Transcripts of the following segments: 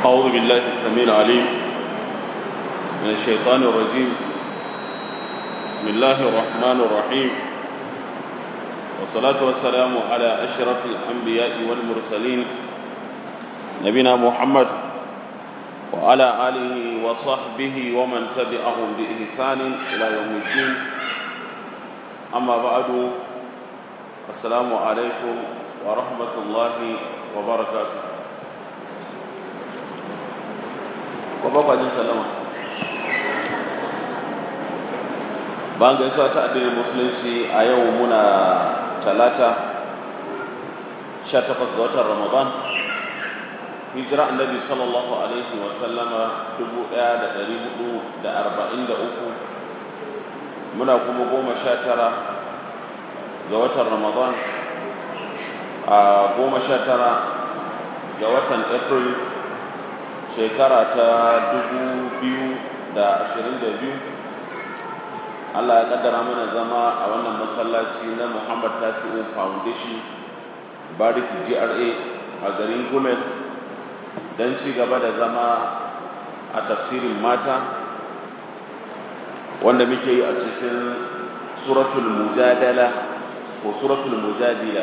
أعوذ بالله السميع العليم من الشيطان الرجيم بسم الله الرحمن الرحيم والصلاة والسلام على أشرف الأنبياء والمرسلين نبينا محمد وعلى آله وصحبه ومن تبعهم بإحسان إلى يوم الدين أما بعد السلام عليكم ورحمة الله وبركاته وبابا جل سلامة bayan gaisuwa ta addinin musulunci a yau muna talata 18 ga watan ramadan hijira annabi sallallahu alaihi wa sallama 1443 muna kuma goma sha tara ga watan ramadan a goma sha tara ga watan april shekara ta 2022 Allah ya kaddara mana zama a wannan masallaci na Muhammad Tasi'u Foundation Barik GRA a garin Gumel don ci gaba da zama a tafsirin mata wanda muke yi a cikin suratul mujadala ko suratul mujadila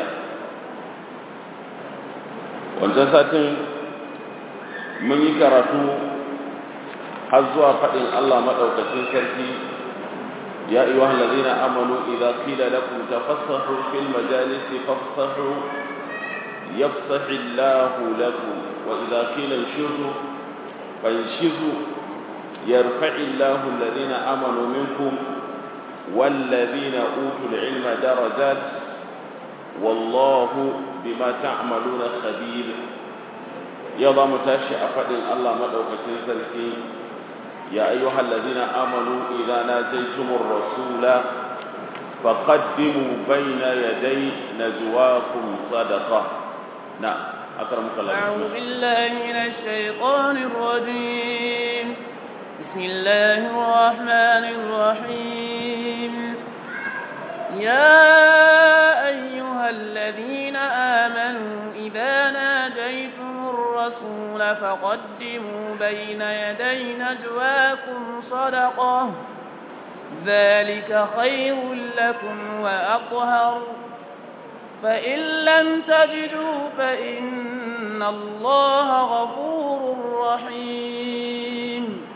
wancan satin mun yi karatu har zuwa faɗin Allah maɗaukacin sarki يا أيها الذين آمنوا إذا قيل لكم تفصحوا في المجالس فافصحوا يفصح الله لكم وإذا قيل انشزوا فانشزوا يرفع الله الذين آمنوا منكم والذين أوتوا العلم درجات والله بما تعملون خبير يضع متاشئ فإن الله مدعوك تنسلكي يا أيها الذين آمنوا إذا ناجيتم الرسول فقدموا بين يدي نجواكم صدقة نعم أكرمك الله أعوذ بالله من الشيطان الرجيم بسم الله الرحمن الرحيم يا أيها الذين آمنوا إذا ناجيتم الرسول فقدموا بين يدي نجواكم صدقة ذلك خير لكم وأطهر فإن لم تجدوا فإن الله غفور رحيم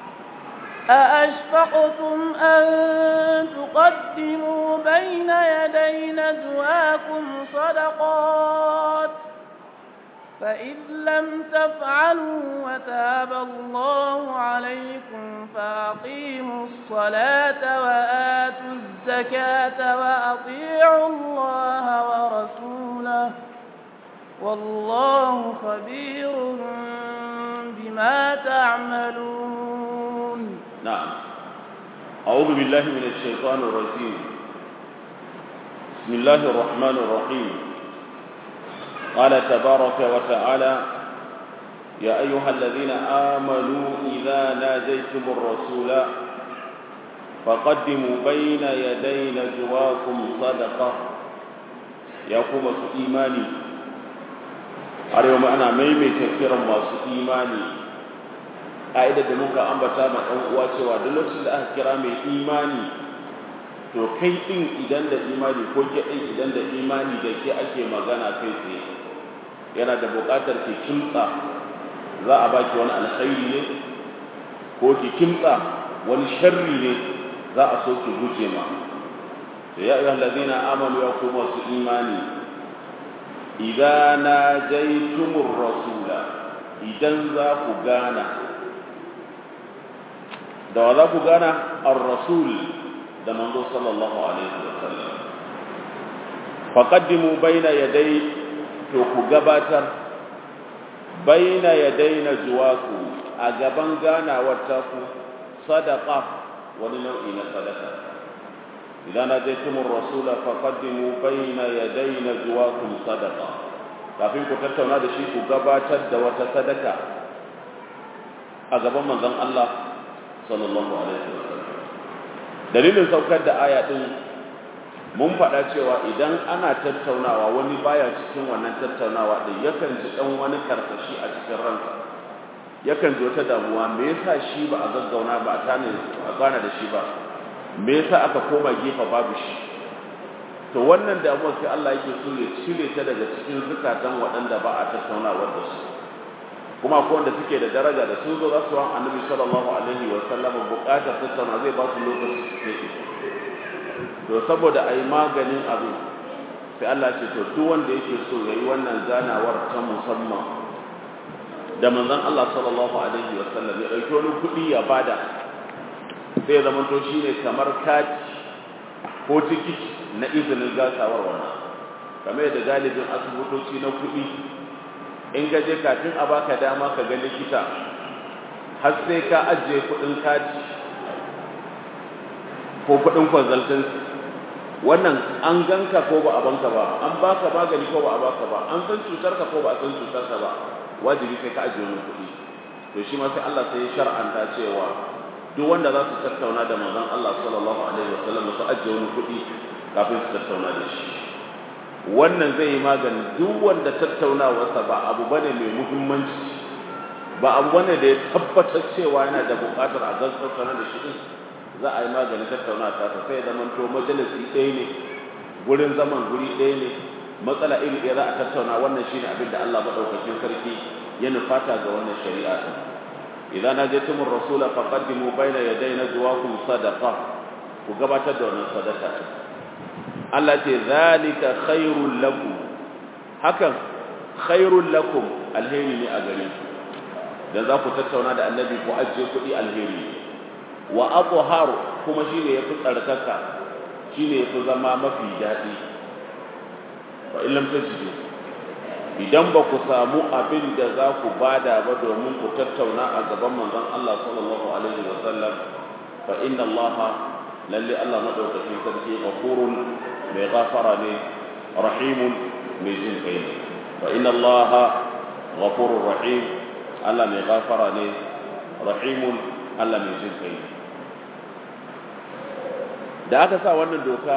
أأشفقتم أن تقدموا بين يدي نجواكم صدقات فإذ لم تفعلوا وتاب الله عليكم فأقيموا الصلاة وآتوا الزكاة وأطيعوا الله ورسوله والله خبير بما تعملون نعم أعوذ بالله من الشيطان الرجيم بسم الله الرحمن الرحيم قال تبارك وتعالى يا أيها الذين آمنوا إذا ناجيتم الرسول فقدموا بين يدي نجواكم صدقة يقوم إيماني اليوم أنا ميمي كثيرا ما إيماني ƙa'idar da muka ambata ma ɗan uwa cewa duk lokacin da aka kira mai imani to kai ɗin idan da imani ko ke ɗin idan da imani da ke ake magana kai tsaye yana da buƙatar ki kimtsa za a baki wani alkhairi ne ko ki kimtsa wani sharri ne za a so ki guje ma to ya ayyuhal ladina amanu ya ku masu imani idan najaytumur rasula idan za ku gana da wa za ku gana ar-rasul da manzo sallallahu alaihi wasallam faqaddimu bayna yaday to ku gabatar baina yadaina juwaku a gaban ganawar taku sadaqa wani nau'i na sadaka idan najaytumur rasula faqaddimu baina yadaina juwakum sadaqa kafin ku tattauna da shi ku gabatar da wata sadaka a gaban manzon Allah sallallahu alaihi wasallam dalilin saukar da aya din mun faɗa cewa idan ana tattaunawa wani baya cikin wannan tattaunawa din yakan ji dan wani karkashi a cikin ransa yakan ji wata damuwa me yasa shi ba a gaggauna ba a tane a gana da shi ba me yasa aka koma gefa babu shi to wannan damuwar sai Allah yake so ya cire ta daga cikin zukatan waɗanda ba a tattaunawar da su kuma ko wanda suke da daraja da sun zo za su ran annabi sallallahu alaihi wa sallam buƙatar tattauna zai ba su lokaci su ke to saboda a yi maganin abin sai Allah ce to duk wanda yake so ya yi wannan ganawar ta musamman da manzon Allah sallallahu alaihi wa sallam ya ɗauki wani kuɗi ya bada sai ya zama to shine kamar kati ko tikiti na izinin gasawar wannan kamar da galibin asibitoci na kuɗi in ka je kafin a baka dama ka ga likita har sai ka ajiye kuɗin kati ko kuɗin consultancy wannan an ganka ko ba a banka ba an baka magani ko ba a baka ba an san cutar ka ko ba a san cutar ka ba wajibi sai ka ajiye wani kuɗi to shi ma sai Allah sai ya shar'anta cewa duk wanda za su tattauna da manzon Allah sallallahu alaihi wasallam su ajiye wani kuɗi kafin su tattauna da shi wannan zai yi magani duk wanda tattaunawarsa ba abu bane mai muhimmanci ba abu bane da ya tabbatar cewa yana da buƙatar a tattauna da shi din za a yi maganin tattauna ta sai ya zama to majalisi ɗaya ne gurin zaman guri ɗaya ne matsala iri ɗaya za a tattauna wannan shine abin da Allah madaukakin sarki ya nufata ga wannan shari'a din idan najaytumur rasula faqaddimu bayna yaday najwaakum sadaqa ku gabatar da wannan sadaka Allah ce zalika khairul lakum hakan khairul lakum alheri ne a gare ku dan za ku tattauna da annabi ku ajiye kuɗi alheri wa athhar kuma shine yafi tsarkaka shine yafi zama mafi daɗi wa illam tajidu idan ba ku samu abin da za ku bada ba domin ku tattauna a gaban manzon Allah sallallahu alaihi wa sallam fa inna Allah lalle Allah madaukakin sarki ghafurun mai gafara ne rahimun mai jin kai ne fa inna Allah ghafurur rahim Allah mai gafara ne rahimun Allah mai jin kai ne da aka sa wannan doka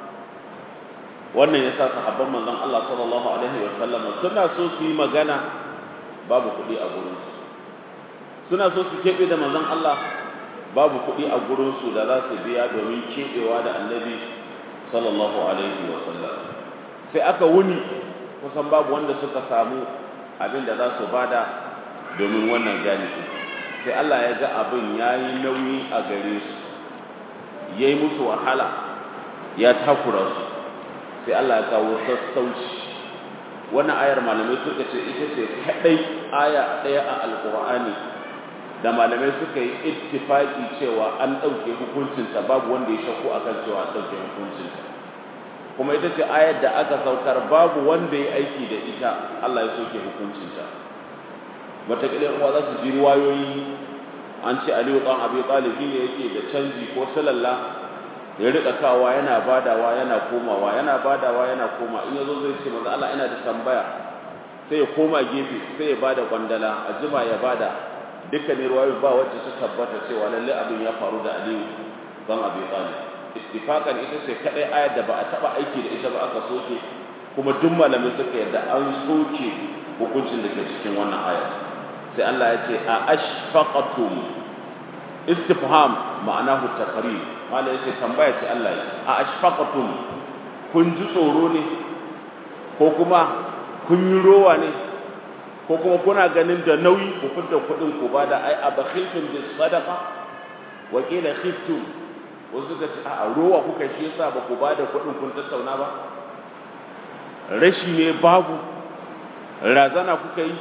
wannan ya sa sahabban manzon Allah sallallahu alaihi wa sallam suna so su yi magana babu kuɗi a gurin su suna so su keɓe da manzon Allah babu kuɗi a gurin su da za su biya domin keɓewa da annabi sallallahu alaihi wa sallam sai aka wuni kusan babu wanda suka samu abin da za su bada domin wannan gani sai Allah ya ga abin yayi nauyi a gare su yayi musu wahala ya takura su sai Allah ya kawo sassauci wannan ayar malamai suka ce ita ce kadai aya daya a alqur'ani da malamai suka yi ittifaki cewa an dauke hukuncin ta babu wanda ya shakku akan cewa an dauke hukuncin ta kuma ita ce ayar da aka saukar babu wanda ya aiki da ita Allah ya soke hukuncin ta matakalin uwa za su ji riwayoyi an ce Aliyu dan Abi Talib ne yake da canji ko sallallahu ya rika kawa yana badawa yana komawa yana badawa yana koma in yazo zai ce manzo Allah ina da tambaya sai ya koma gefe sai ya bada kwandala a jima ya bada dukkanin ruwayo ba wacce ta tabbata cewa lalle abin ya faru da Aliyu dan Abi Talib ittifaqan ita ce kadai ayar da ba a taba aiki da ita ba aka soke kuma duk malamin suka yarda an soke hukuncin da ke cikin wannan aya sai Allah ya ce a ashfaqatum istifham ma'anahu taqrir mala yace tambaya ce Allah ya a ashfaqatum kun ji tsoro ne ko kuma kun yi rowa ne ko kuma kuna ganin da nauyi ku fitar kuɗin ku ba da ai abakhiltum bis sadaqa wa qila khiftum wasu ka ce a rowa kuka shi yasa ba ku ba da kuɗin kun tattauna ba rashi ne babu razana kuka yi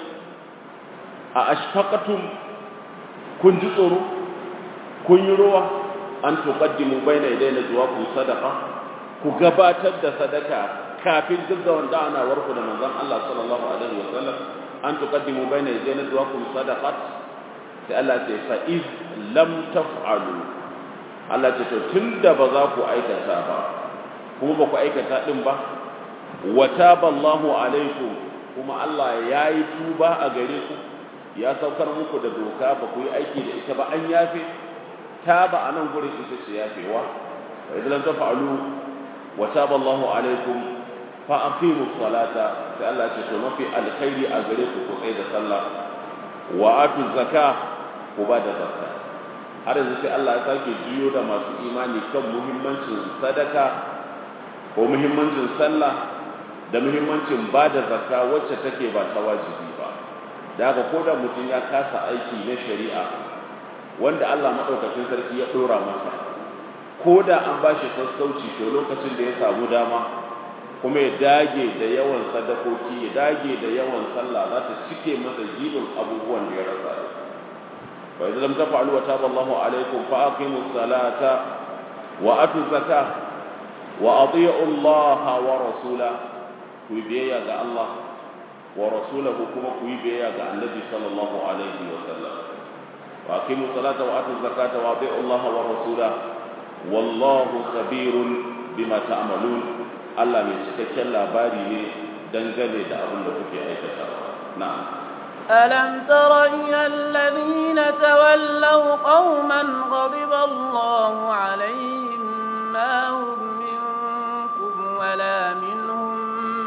a ashfaqatum kun ji tsoro kun yi rowa an tuqaddimu baina yadayna jawabu sadaqa ku gabatar da sadaka kafin gaggawan da'ana warku da manzon Allah sallallahu alaihi wasallam an tuqaddimu baina yadayna jawabu sadaqat sai Allah ce fa iz lam taf'alu Allah ce to tunda ba za ku aikata ba kuma ba ku aikata din ba wa taballahu alaikum kuma Allah yayi tuba a gare ku ya saukar muku da doka ba ku yi aiki da ita ba an yafe taba a nan gurin ita ce yafewa wa idan tafa'alu wa taba Allahu alaikum fa aqimu salata sai Allah ce to mafi alkhairi a gare ku ku tsaya da sallah wa atu zakka ku ba da zakka har yanzu sai Allah ya sake juyo da masu imani kan muhimmancin sadaka ko muhimmancin sallah da muhimmancin ba da zakka wacce take ba ta wajibi ba da haka ko da mutum ya kasa aiki na shari'a wanda Allah maɗaukacin sarki ya ɗora masa ko da an ba shi sassauci to lokacin da ya samu dama kuma ya dage da yawan sadakoki ya dage da yawan sallah za ta cike masa jibin abubuwan da ya rasa fa idan lam taf'alu wa taba Allahu alaykum fa aqimus salata wa atu zakah wa ati'u Allah wa rasula ku biyayya ga Allah wa rasulahu kuma ku biyayya ga Annabi sallallahu alaihi wa sallam wa aqimus salata wa atu zakata wa ati'u Allah wa rasulahu wallahu khabirun bima ta'malun Allah mai cikakken labari ne dangane da abin da kuke aikatawa na'am ألم تر إلى الذين تولوا قوما غضب الله عليهم ما هم منكم ولا منهم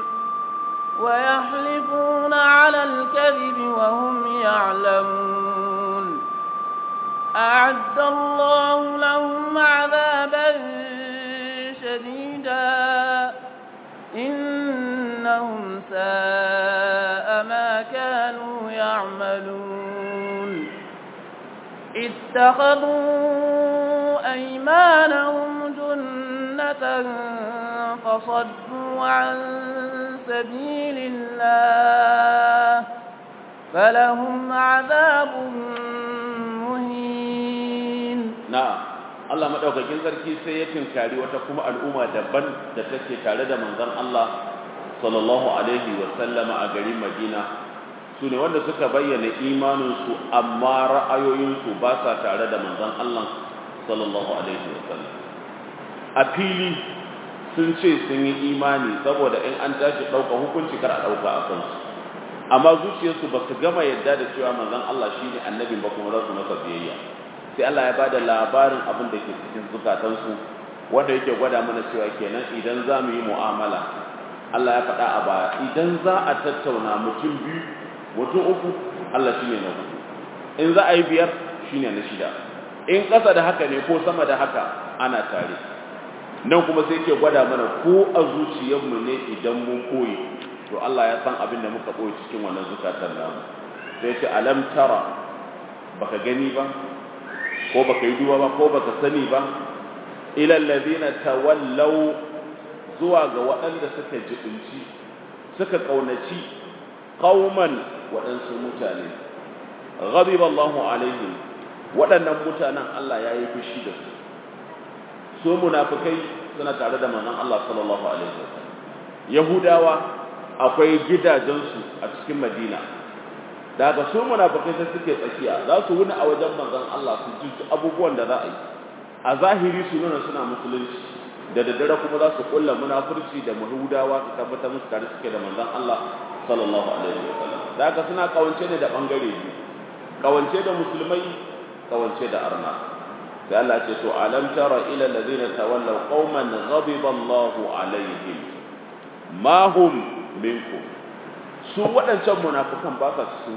ويحلفون على الكذب وهم يعلمون أعد الله لهم عذابا شديدا إنهم ساء ما كانوا يعملون اتخذوا أيمانهم جنة فصدوا عن سبيل الله فلهم عذاب na'am Allah madaukakin sarki sai ya tinkari wata kuma al'umma daban da take tare da manzon Allah sallallahu alaihi wa sallama a garin Madina su ne wanda suka bayyana imanin su amma ra'ayoyin su ba sa tare da manzon Allah sallallahu alaihi wa sallam a fili sun ce sun yi imani saboda in an tashi ɗauka hukunci kar a ɗauka a kansu amma zuciyarsu ba su gama yadda da cewa manzon Allah shine annabin ba kuma za su masa biyayya sai Allah ya bada labarin abin da ke cikin zukatansu wanda yake gwada mana cewa kenan idan za mu yi mu'amala Allah ya faɗa a baya idan za a tattauna mutum biyu mutum uku Allah shine na hudu in za a yi biyar shine na shida in ƙasa da haka ne ko sama da haka ana tare nan kuma sai ke gwada mana ko a zuciyarmu ne idan mun koyi to Allah ya san abin da muka koyi cikin wannan zukatan namu sai ce alam tara baka gani ba ko baka yi duba ba ko baka sani ba ila allazina tawallaw zuwa ga waɗanda suka jibinci suka kaunaci qauman waɗansu mutane ghadiba Allahu alaihim waɗannan mutanen Allah ya yi fushi da su su munafikai suna tare da manzon Allah sallallahu alaihi wasallam yahudawa akwai gidajensu a cikin madina daga su munafikai sai suke tsakiya za su wuni a wajen manzon Allah su ji abubuwan da za a yi a zahiri su nuna suna musulunci da daddare kuma za su kulla munafurci da yahudawa su tabbatar musu tare suke da manzon Allah sallallahu alaihi wasallam daga suna kawance ne da bangare biyu kawance da musulmai kawance da arna sai Allah ce to alam tara ila alladhina tawallaw qauman ghadiba Allahu alaihim ma hum minkum su waɗancan munafukan ba sa cikin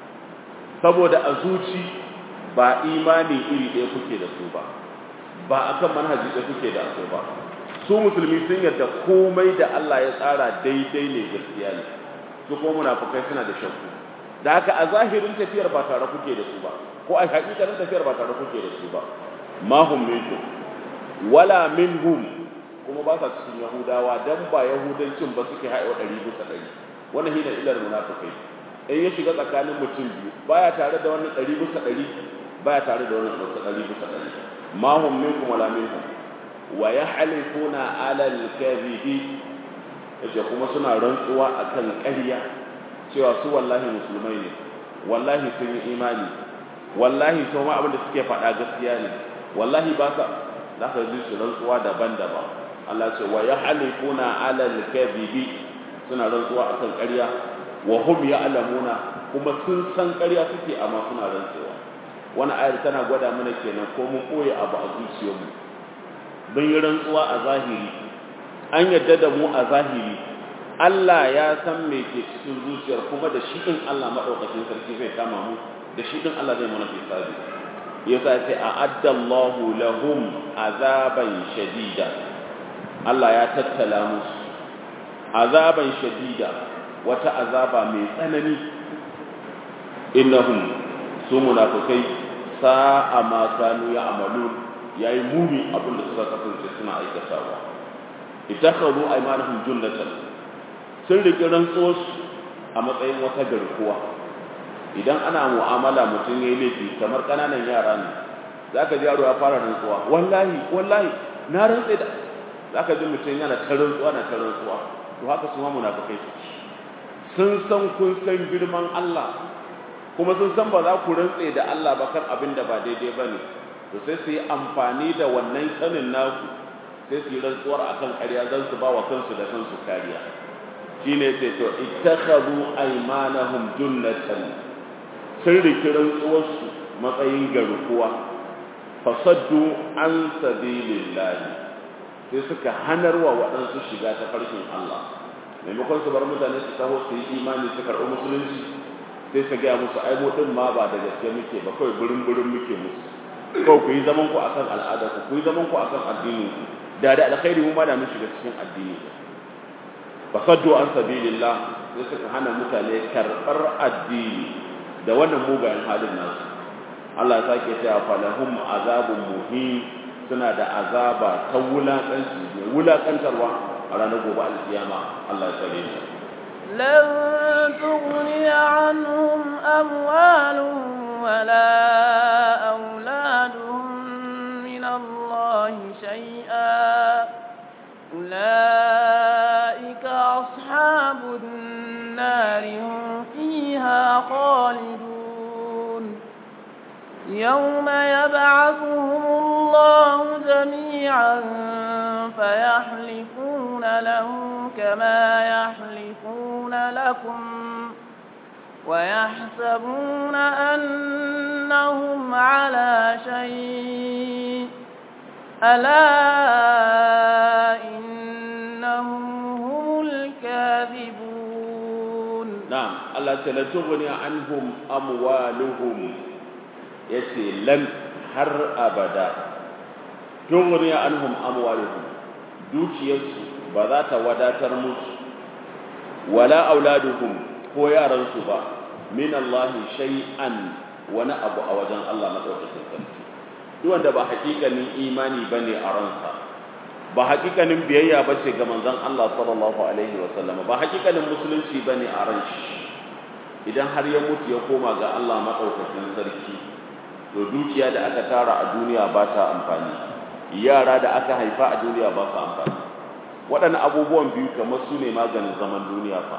saboda a zuci ba imani iri ɗaya kuke da su ba ba akan manhaji ɗaya kuke da su ba su musulmi sun yarda komai da Allah ya tsara daidai ne gaskiya ne su kuma munafukai suna da shakku da haka a zahirin tafiyar ba tare kuke da su ba ko a hakikanin tafiyar ba tare kuke da su ba ma hum minkum wala minhum kuma ba sa cikin yahudawa dan ba yahudancin ba suke haɗa ɗari bisa ɗari wannan hina ilar munafikai in ya shiga tsakanin mutum biyu baya tare da wannan ɗari bisa ɗari baya tare da wannan ɗari bisa ɗari ma hum minkum wala minhum wa yahlifuna ala al-kadhibi yace kuma suna rantsuwa akan ƙarya cewa su wallahi musulmai ne wallahi sun yi imani wallahi to ma abin da suke faɗa gaskiya ne wallahi ba sa za ka ji su rantsuwa daban-daban Allah ce wa yahlifuna ala al-kadhibi suna rantsuwa akan ƙarya wa hum ya'lamuna kuma sun san ƙarya suke amma suna rantsuwa wani ayar tana gwada mana kenan ko mun koyi abu a zuciyarmu mun yi rantsuwa a zahiri an yadda da mu a zahiri Allah ya san me ke cikin zuciyar kuma da shi in Allah madaukakin sarki zai kama mu da shi din Allah zai mana hisabi yasa ya ce a'adda Allahu lahum azaban shadida Allah ya tattala musu azaban shadida wata azaba mai tsanani innahum su munafikai sa'a ma kanu ya'malun yayi muni abinda suka kasance suna aikatawa ittakhadhu aymanahum junnatan sun riƙe rantsuwar a matsayin wata garkuwa idan ana mu'amala mutum yayi laifi kamar kananan yara ne zaka ji yaro ya fara rantsuwa wallahi wallahi na rantsa da zaka ji mutum yana ta rantsuwa na ta rantsuwa to haka su ma munafikai sun san kun san girman Allah kuma sun san ba za ku rantse da Allah ba kan abin da ba daidai ba ne to sai su yi amfani da wannan sanin naku sai su yi rantsuwar akan ƙarya zan su ba wa kansu da kansu kariya shine ce to ittakhadhu aymanahum junnatan sun riki rantsuwarsu matsayin garkuwa fasaddu an sabilillahi sai suka hanarwa waɗansu shiga ta farkin Allah maimakon su bar mutane su taho su yi imani su karɓi musulunci sai su gaya musu ai mu din ma ba da gaske muke ba kawai burin burin muke musu kawai ku yi zaman ku akan al'ada ku ku yi zaman ku akan addinin ku da da alkhairi mu ma da mun shiga cikin addini fasaddu an sabilillah sai suka hana mutane karɓar addini da wannan mugayen halin nasu Allah ya sake cewa falahum azabun muhim suna da azaba ta wulakanci mai wulakantarwa a ranar gobe alkiyama Allah ya tsare su لن تغني عنهم أموالهم ولا أولادهم من الله شيئا أولئك أصحاب النار هم فيها خالدون يوم يبعثهم الله جميعا فيحلفون له كما يحلفون لكم ويحسبون أنهم على شيء ألا إنهم هم الكاذبون نعم الله تعالى تغني عنهم أموالهم يسي لن هر أبدا تغني عنهم أموالهم دوكيسو بذات وداتر musu wala auladuhum ko yaransu ba min Allah shay'an wani abu a wajen Allah madaukakin sarki duk wanda ba hakikanin imani bane a ransa ba hakikanin biyayya bace ga manzon Allah sallallahu alaihi wa sallama ba hakikanin musulunci bane a ran shi idan har ya mutu ya koma ga Allah madaukakin sarki to dukiya da aka tara a duniya ba ta amfani yara da aka haifa a duniya ba su amfani waɗannan abubuwan biyu kamar su ne maganin zaman duniya fa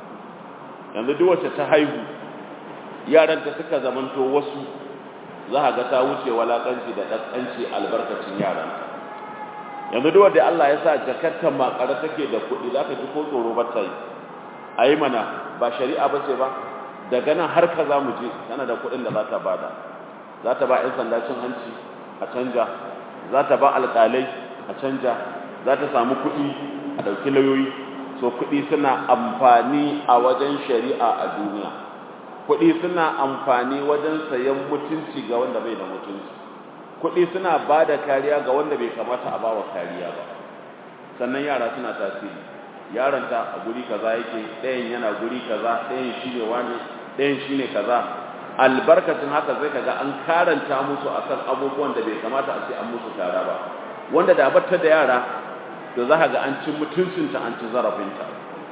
yanzu duk wacce ta haihu yaranta suka zamanto wasu za a ga ta wuce walakanci da ɗanɗanci albarkacin yaran yanzu duk wanda Allah ya sa jakarta makare take da kuɗi za ka ji ko tsoro ba ta yi a yi mana ba shari'a ba ce ba daga nan har ka za mu je tana da kuɗin da za ta bada za ta ba 'yan sanda cin hanci a canja za ta ba alƙalai a canja za ta samu kuɗi a ɗauki lauyoyi so kuɗi suna amfani a wajen shari'a a duniya kuɗi suna amfani wajen sayan mutunci ga wanda bai da mutunci kuɗi suna ba da kariya ga wanda bai kamata a bawa kariya ba sannan yara suna tasiri yaronta a guri kaza yake ɗayan yana guri kaza ɗayan shi ne wani ɗayan shi ne kaza albarkacin haka zai kaga an karanta musu akan abubuwan da bai kamata a ce an musu tara ba wanda da batta da yara to za ga an ci mutuncinta an ci zarafinta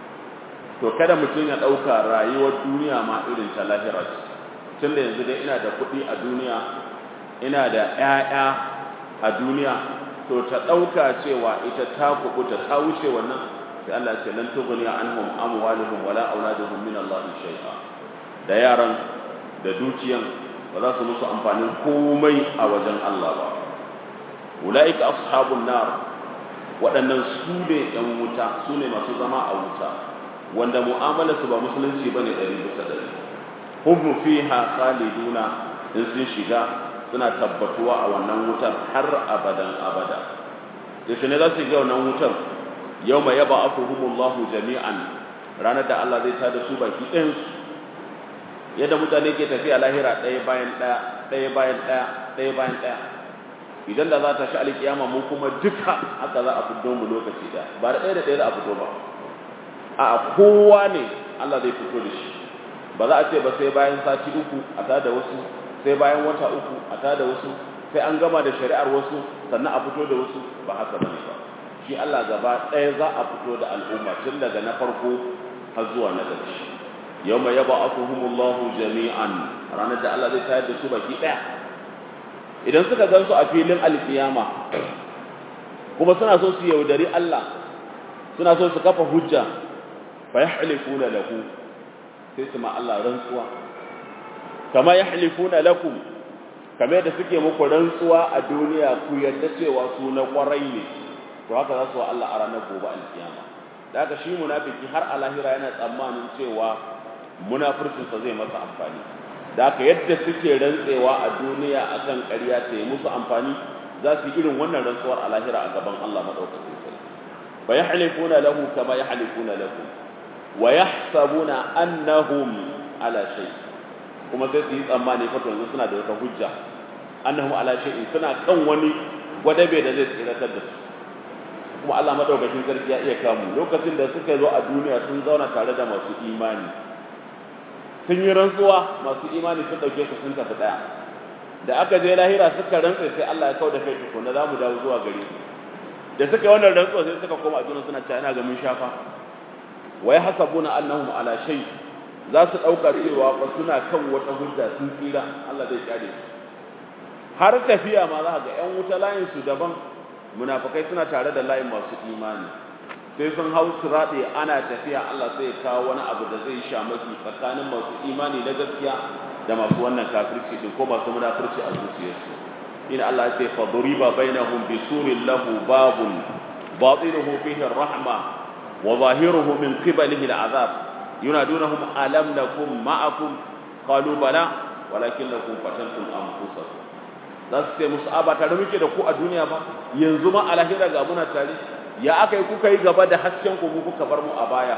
to kada mutum ya ɗauka rayuwar duniya ma irin ta lahira ce tun da yanzu dai ina da kuɗi a duniya ina da ‘ya'ya a duniya to ta ɗauka cewa ita ta kuɓuta ta wuce wannan sai Allah ce lan tughni anhum amwaluhum wala auladuhum min Allah shay'a da yaran da dukiyan ba za su musu amfanin komai a wajen Allah ba ulaika ashabun nar waɗannan su ne ‘yan wuta su ne masu zama a wuta wanda mu'amalarsu ba musulunci ba ne ɗari bisa ɗari hum fiha khaliduna in sun shiga suna tabbatuwa a wannan wutar har abadan abada yaushe ne za su ga wannan wutar yau mai yaba akuhumullahu jami'an ranar da Allah zai tada su baki ɗayansu yadda mutane ke tafiya lahira ɗaya bayan ɗaya ɗaya bayan ɗaya ɗaya bayan ɗaya idan da za ta shi alƙiyama mu kuma duka haka za a fito mu lokaci ɗaya ba da ɗaya da ɗaya za a fito ba a kowa ne Allah zai fito da shi ba za a ce ba sai bayan sati uku a tada wasu sai bayan wata uku a tada wasu sai an gama da shari'ar wasu sannan a fito da wasu ba haka bane ba shi Allah gaba ɗaya za a fito da al'umma tun daga na farko har zuwa na ƙarshe yawma yab'athuhumullahu jami'an ranar da Allah zai tayar da su baki ɗaya idan suka gan su a filin alkiyama kuma suna so su yaudari Allah suna so su kafa hujja fa yahlifuna lahu sai su ma Allah rantsuwa kama yahlifuna lakum kamar yadda suke muku rantsuwa a duniya ku yadda cewa su na kwarai ne to haka za su wa Allah a ranar gobe alkiyama da haka shi munafiki har a lahira yana tsammanin cewa munafircinsa zai masa amfani da haka yadda suke rantsewa a duniya akan ƙarya ta yi musu amfani za su yi irin wannan rantsuwar a lahira a gaban Allah madaukakin sarki fa yahlifuna lahu kama yahlifuna lakum wa yahsabuna annahum ala shay kuma sai su yi tsammani fa yanzu suna da wata hujja annahum ala shay'in suna kan wani gwadabe da zai tsiratar da su kuma Allah madaukakin sarki ya iya kamu lokacin da suka zo a duniya sun zauna tare da masu imani sun yi rantsuwa masu imani sun dauke su sun tafi daya da aka je lahira suka rantsa sai Allah ya kauda kai tukuna za mu dawo zuwa gare su da suka yi wannan rantsuwa sai suka koma a duniya suna cewa ina ga mun shafa wa yahsabuna annahum ala shay za su dauka cewa ba suna kan wata hujja sun tsira Allah zai kare su har tafiya ma za ga yan wuta layin su daban munafikai suna tare da layin masu imani sai sun hau su raɗe ana tafiya Allah sai ya kawo wani abu da zai sha maki tsakanin masu imani na gaskiya da masu wannan kafirci din ko masu munafirci a zuciyarsu ina Allah ya ce fa duriba bainahum bi surin lahu babun batinuhu fihi rahma wa zahiruhu min qibalihi al'azab yunadunahum alam nakum ma'akum qalu bala walakinnakum fatantum anfusakum za su ce musu a ba tare muke da ku a duniya ba yanzu ma a lahira ga muna tare ya aka yi kuka yi gaba da hasken ku kuka bar mu a baya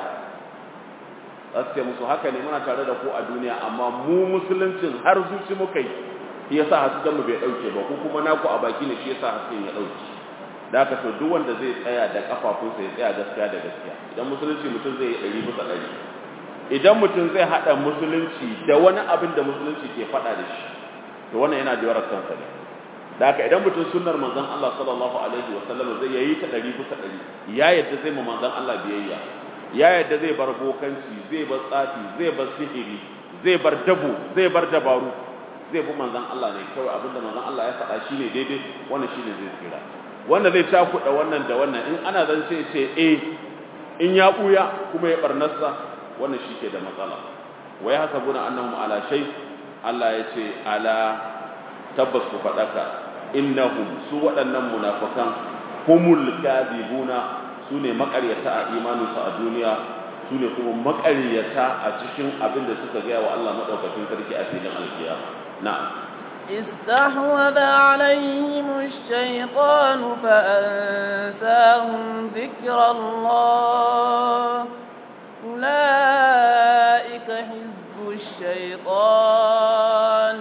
za su ce musu haka ne muna tare da ku a duniya amma mu musuluncin har zuci muka yi shi yasa hasken mu bai dauke ba ku kuma naku a baki ne shi yasa hasken ya dauke da haka to duk wanda zai tsaya da kafafunsa ya tsaya gaskiya da gaskiya idan musulunci mutum zai yi ɗari bisa ɗari idan mutum zai haɗa musulunci da wani abin da musulunci ke faɗa da shi to wannan yana da yarar kansa ne da haka idan mutum sunnar manzon Allah sallallahu alaihi wa sallam zai yayi ta ɗari bisa ɗari ya yadda zai ma manzon Allah biyayya ya yadda zai bar bokanci zai bar tsafi zai bar sihiri zai bar dabo zai bar dabaru zai bi manzon Allah ne kawai abinda manzon Allah ya faɗa shine daidai wannan shine zai tsira wanda zai cakuɗa wannan da wannan in ana zan ce ce eh in ya ɓuya kuma ya ɓarnarsa wannan shi ke da matsala wai haka guna annahum ala shay Allah ya ce ala tabbas ku faɗaka innahum su waɗannan munafikan humul kadibuna su ne maƙaryata a imaninsu a duniya su ne kuma maƙaryata a cikin abin da suka gaya wa Allah maɗaukakin sarki a filin alkiyama na'am استحوذ عليهم الشيطان فأنساهم ذكر الله أولئك حزب الشيطان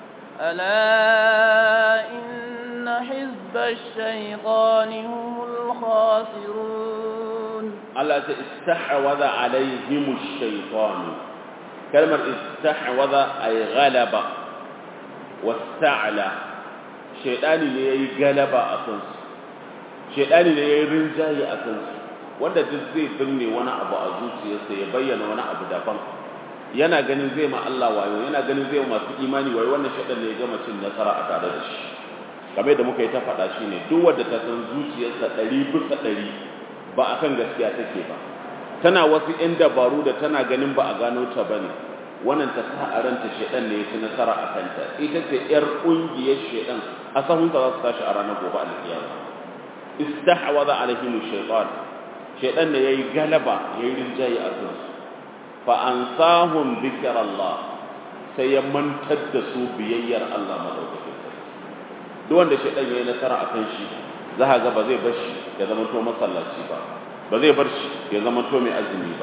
ألا إن حزب الشيطان هم الخاسرون الله استحوذ عليهم الشيطان كلمة استحوذ أي غلب wasta'ala shaidani ne yayi galaba a kansu shaidani ne yayi rinjaye a kansu wanda duk zai binne wani abu a zuciyarsa ya bayyana wani abu daban yana ganin zai ma Allah wayo yana ganin zai masu imani wayo wannan shaidan ne ya gama cin nasara a tare da shi kamar da muka yi ta faɗa shi ne duk wanda ta san zuciyarsa ɗari bisa ɗari ba akan gaskiya take ba tana wasu 'yan dabaru da tana ganin ba a gano ta bane wannan ta sa a ranta shedan ne ya ci nasara a kanta ita ce yar kungiyar shedan a sahunta za su tashi a ranar gobe alkiyama istahwaza alaihim shaytan shedan ne yayi galaba yayi rinjaye a kansu fa ansahum dhikrallah sai ya mantar da su biyayyar Allah madaukakin sarki duk wanda shedan yayi nasara a kan shi za ga ba zai bar shi ya zama to masallaci ba ba zai bar shi ya zama to mai azumi ba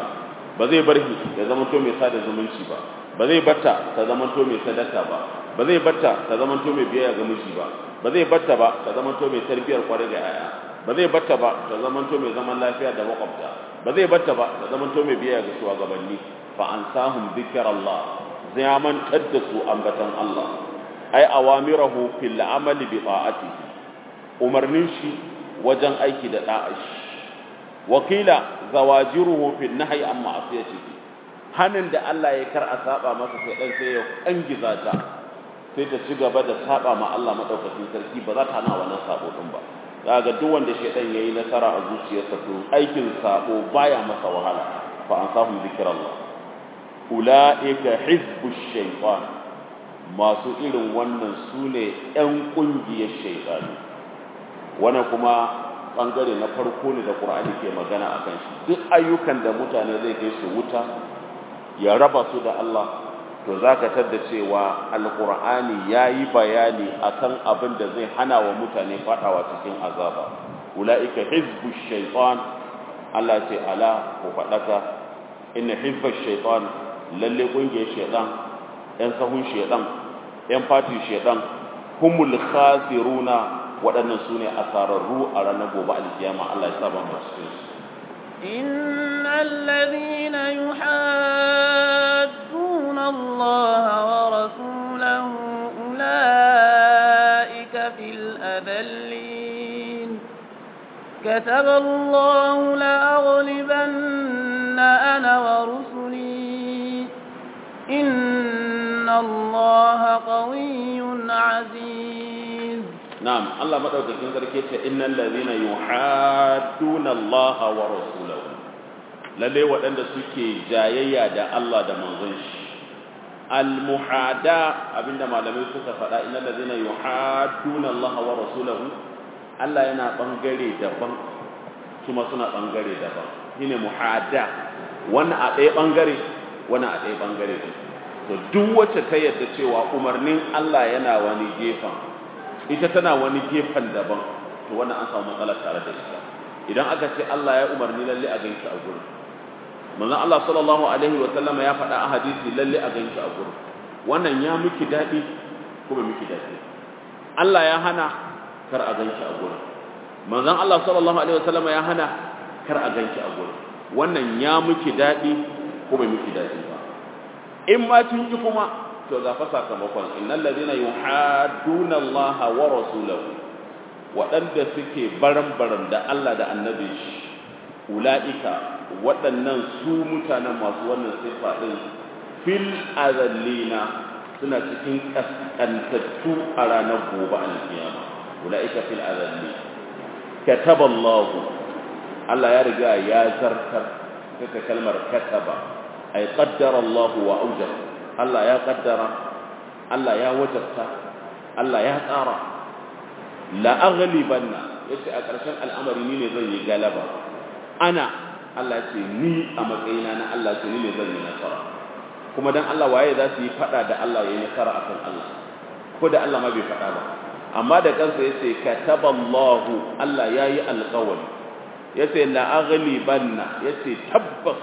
ba zai bar shi ya zama to mai sada zumunci ba ba zai batta ta zama to mai sadaka ba ba zai batta ta zama to mai biyayya ga miji ba ba zai batta ba ta zama to mai tarbiyar kwarai ga yaya ba zai batta ba ta zama to mai zaman lafiya da makwabta ba zai batta ba ta zama to mai biyayya ga shugabanni fa ansahum dhikrallah zai mantar da su ambatan Allah ai awamirahu fil amali bi ta'atihi umarnin shi wajen aiki da da'a shi wakila zawajiruhu fil nahyi an ma'asiyatihi hanin da Allah ya kar a saba masa sai dan sai ya kangiza ta sai ta ci gaba da saba ma Allah madaukakin sarki ba za ta hana wannan sabo din ba za ga duk wanda shedan yayi nasara a zuciyarsa to aikin sabo baya masa wahala fa ansahum zikrallah ulaika hizbush shaytan masu irin wannan sune yan kungiyar shaytani wannan kuma bangare na farko ne da Qur'ani ke magana akan shi duk ayyukan da mutane zai kai su wuta ya raba su da Allah to zaka tadda cewa alqur'ani yayi bayani akan abin da zai hana wa mutane fadawa cikin azaba ulaika hizbush shaytan Allah ce ala ku fadaka inna hizbash shaytan lalle kungiyar shaytan yan sahun shaytan yan fati shaytan humul khasiruna waɗannan su ne asararru a ranar gobe alkiyama Allah ya saba mu cikin su إن الذين يحادون الله ورسوله أولئك في الأذلين كتب الله لأغلبن أنا ورسلي إن الله قوي عزيز na'am Allah madaukakin sarki ce innal ladhina yuhadduna Allah wa rasulahu lalle waɗanda suke jayayya da Allah da manzon shi al muhada abinda malamai suka faɗa innal ladhina yuhadduna Allah wa rasulahu Allah yana bangare daban kuma suna bangare daban shine muhada wannan a ɗaya bangare wannan a ɗaya bangare to duk wacce ta yadda cewa umarnin Allah yana wani gefen ita tana wani gefen daban to wannan an samu matsala tare da ita idan aka ce Allah ya umarni lalle a ganki a gurin manzon Allah sallallahu alaihi wa sallama ya faɗa a hadisi lalle a ganki a gurin wannan ya miki dadi ko ba miki dadi Allah ya hana kar a ganki a gurin manzon Allah sallallahu alaihi wa sallama ya hana kar a ganki a gurin wannan ya miki dadi ko ba miki dadi ba in ma tun yi kuma to ga fa sakamakon innal ladina yuhadduna Allah wa rasulahu waɗanda suke baran-baran da Allah da annabi shi ulaika waɗannan su mutanen masu wannan sifa din fil azallina suna cikin kaskantattu a ranar gobe alkiyama ulaika fil azalli kataba Allah Allah ya riga ya zartar kaka kalmar kataba ay qaddara Allah wa awjaba Allah ya kaddara Allah ya wajabta Allah ya tsara la aghlibanna yace a ƙarshen al'amari ni ne zan yi galaba ana Allah ce ni a matsayina na Allah ce ni ne zan yi nasara kuma dan Allah waye za su yi fada da Allah yayi nasara akan Allah ko da Allah ma bai fada ba amma da kansa yace kataballahu Allah yayi alqawli yace la aghlibanna yace tabbas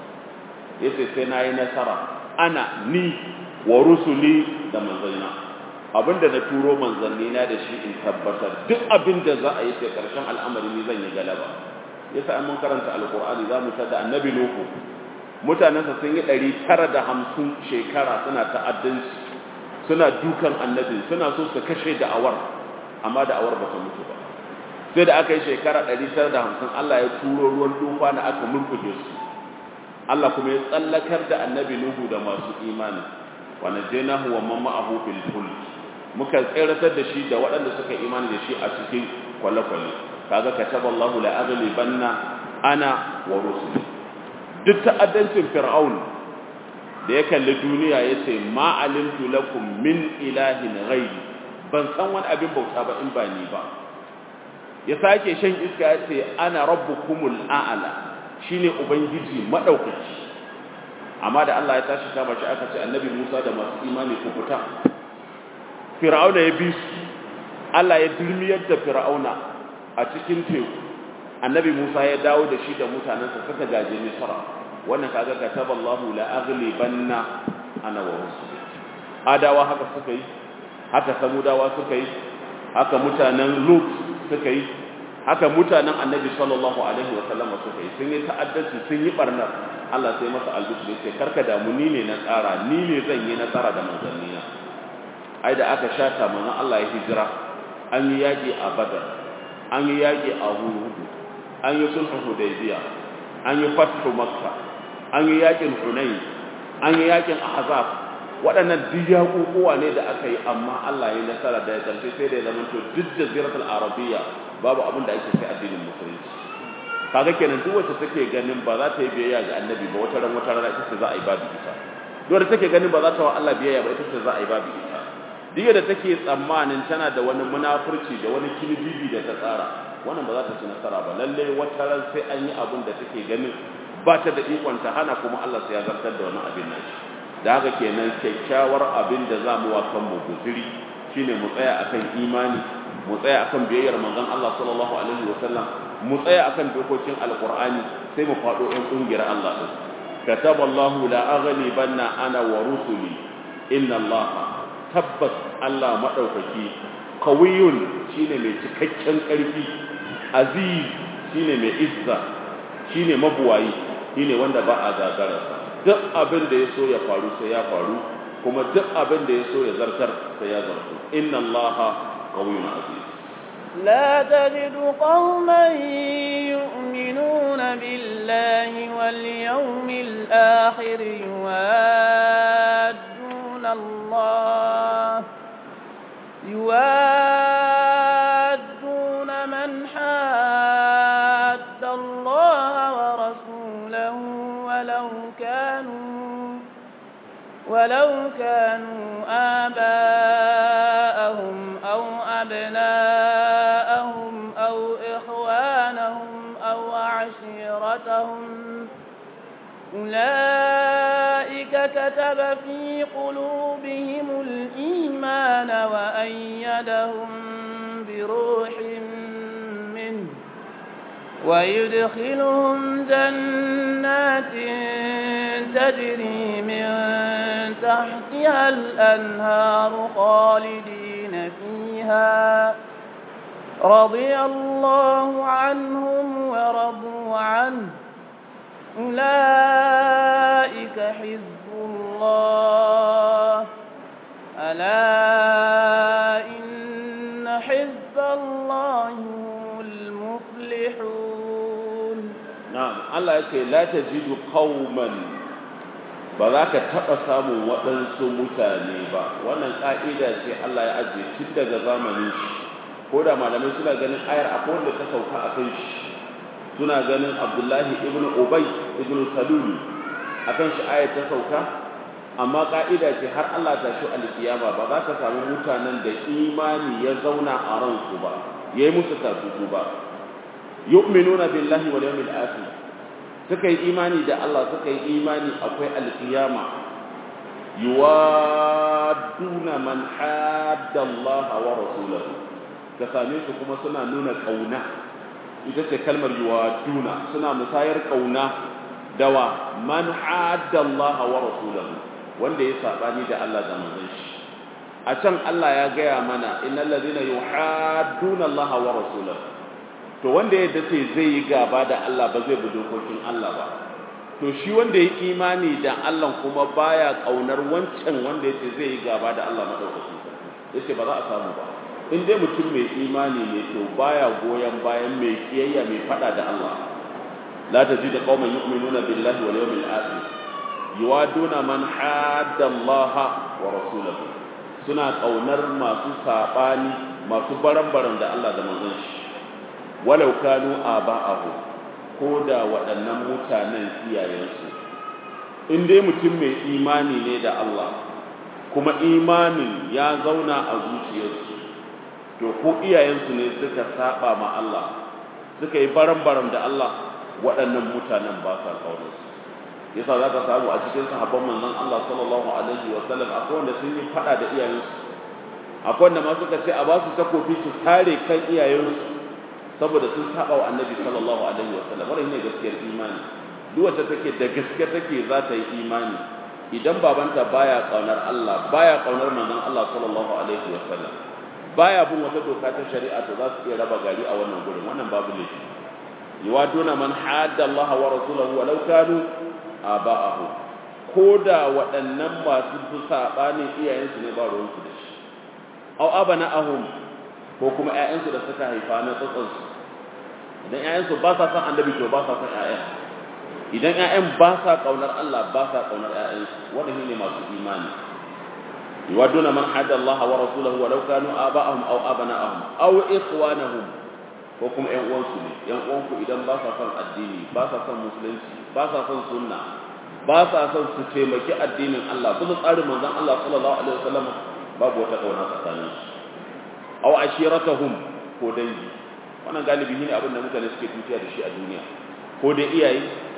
yace sai nayi nasara ana ni wa rusuli da manzanina abinda na turo manzanni na da shi in tabbatar duk abinda za a yi sai karshen al'amari ni zan yi galaba yasa an mun karanta alqur'ani za mu tada annabi nuhu mutanensa sun yi ɗari tara da hamsin shekara suna ta'addanci suna dukan annabi suna so su kashe da'awar amma da'awar ba ta mutu ba sai da aka yi shekara ɗari tara da hamsin Allah ya turo ruwan tufa na aka murkuje su Allah kuma ya tsallakar da annabi Nuhu da masu imani wa najaynahu wa man ma'ahu fil fulk muka tsiratar da shi da waɗanda suka imani da shi a cikin kwale-kwale kaga kataballahu la aghlibanna ana wa rusuli duk ta'addancin fir'aun da ya kalli duniya yace ma alimtu lakum min ilahin ghairi ban san wani abin bauta ba in ba ni ba ya sake shan iska yace ana rabbukumul a'la shine ubangiji madaukaki amma da Allah ya tashi kama shi aka ce annabi Musa da masu imani ku fita fir'auna ya bi su Allah ya dirmiyar da fir'auna a cikin teku annabi Musa ya dawo da shi da mutanensa suka gaje Misra wannan kaga kataballahu la aghlibanna ana wa rusuli adawa haka suka yi haka samudawa suka yi haka mutanen lut suka yi haka mutanen annabi sallallahu alaihi wasallam suka yi sun yi ta'addanci sun yi barnar Allah sai masa albisu ya ce karka damu ni ne na tsara ni ne zan yi nasara da manzannina ai da aka shata manzon Allah ya hijira an yi yaƙi a badar an yi yaƙi a hudu an yi sulhu hudaybiya an yi fathu makka an yi yaƙin hunayn an yi yaƙin ahzab waɗannan duk yaƙuƙuwa ne da aka yi amma Allah ya nasara da ya ƙarshe sai da ya zama to duk jaziratul arabiyya babu abin da ake sai addinin musulunci kaga kenan duk wacce take ganin ba za ta yi biyayya ga annabi ba wata ran wata rana ita ce za a yi babu ita duk wacce take ganin ba za ta wa Allah biyayya ba ita ce za a yi babu ita duk da take tsammanin tana da wani munafurci da wani kilibibi da ta tsara wannan ba za ta ci nasara ba lalle wata ran sai an yi abin da take ganin ba ta da ikon ta hana kuma Allah sai ya zartar da wani abin nan da haka kenan kyakkyawar abin da za mu wa kanmu guziri shine mu tsaya akan imani mu tsaya akan biyayyar manzon Allah sallallahu alaihi wasallam mu tsaya akan dokokin alqur'ani sai mu fado ɗan kungiyar Allah din kataballahu la aghlibanna ana wa rusuli inna Allah tabbas Allah madaukaki qawiyun shine mai cikakken karfi aziz shine mai izza shine mabuwayi shine wanda ba a gagararsa duk abin da ya so ya faru sai ya faru kuma duk abin da ya so ya zartar sai ya zartu inna allaha qawiyyun aziz لا تجد قوما يؤمنون بالله واليوم الآخر يوادون الله يوادون من حاد الله ورسوله ولو كانوا ولو كانوا آباءهم أو أبناءهم أو إخوانهم أو عشيرتهم أولئك كتب في قلوبهم الإيمان وأيدهم بروح منه ويدخلهم جنات تجري من تحتها الأنهار خالدين فيها رضي الله عنهم ورضوا عنه أولئك حزب الله ألا إن حزب الله هم المفلحون na'am Allah yake la tajidu qauman ba za ka taɓa samun waɗansu mutane ba wannan ƙa'ida ce Allah ya ajiye tun daga zamanin shi ko da malamai suna ganin ayar akwai wanda ta sauka a kan shi suna ganin abdullahi ibn ubay ibn salul a kan shi ayar ta sauka amma ƙa'ida ce har Allah ta shi alkiyama ba za ka samu mutanen da imani ya zauna a ransu ba yayi musu tasusu ba yu'minuna billahi wal yawmil akhir suka yi imani da Allah suka yi imani akwai alkiyama yuwaduna man hadda Allah wa rasulahu ka same su kuma suna nuna kauna ita ce kalmar yuwaduna suna musayar kauna dawa man hadda Allah wa rasulahu wanda ya sabani da Allah da manzon shi a can Allah ya gaya mana innal ladina yuhadduna Allah wa rasulahu to wanda ya dace zai yi gaba da Allah ba zai bi dokokin Allah ba to shi wanda ya imani da Allah kuma baya kaunar wancan wanda yace zai yi gaba da Allah madaukakin sarki yace ba za a samu ba in dai mutum mai imani ne to baya goyon bayan mai kiyayya mai fada da Allah la tajidu qauman yu'minuna billahi wal yawmil akhir yuwaduna man hadda Allah wa rasulahu suna kaunar masu sabani masu baran-baran da Allah da manzon shi walau kanu aba'ahu ko da waɗannan mutanen iyayensu in dai mutum mai imani ne da Allah kuma imanin ya zauna a zuciyarsu to ko iyayensu ne suka saba ma Allah suka yi baran-baran da Allah waɗannan mutanen ba sa ƙaunarsu yasa za ka samu a cikin sahabban manzon Allah sallallahu alaihi wa sallam akwai wanda sun yi faɗa da iyayensu akwai wanda ma suka ce a ba su takofi su tare kan iyayensu saboda sun saba wa annabi sallallahu alaihi wasallam wannan ne gaskiyar imani duk wacce take da gaske take za ta yi imani idan babanta baya kaunar Allah baya kaunar manzon Allah sallallahu alaihi wasallam baya bin wata doka ta shari'a to za su iya raba gari a wannan gurin wannan babu laifi yuwaduna man hadda Allah wa rasulahu walau kanu aba'ahu koda waɗannan masu fi sabanin iyayensu ne ba ruwansu da shi aw abana'ahum ko kuma ƴaƴansu da suka haifa na tsatsansu idan ƴaƴansu ba sa son annabi to ba sa son ƴaƴan idan ƴaƴan ba sa kaunar Allah ba sa kaunar ƴaƴansu wannan ne masu imani يودون من حد الله ورسوله ولو كانوا آباءهم أو أبناءهم أو إخوانهم وكم ‘yan uwansu ne ‘yan uwanku idan ba sa son addini ba sa son musulunci ba sa son sunna ba sa son su taimaki addinin Allah bisa tsarin manzon Allah sallallahu alaihi wasallam babu wata kauna tsakanin su aw ashiratahum ko dangi wannan galibi ne abin da mutane suke tutiya da shi a duniya ko dai iyaye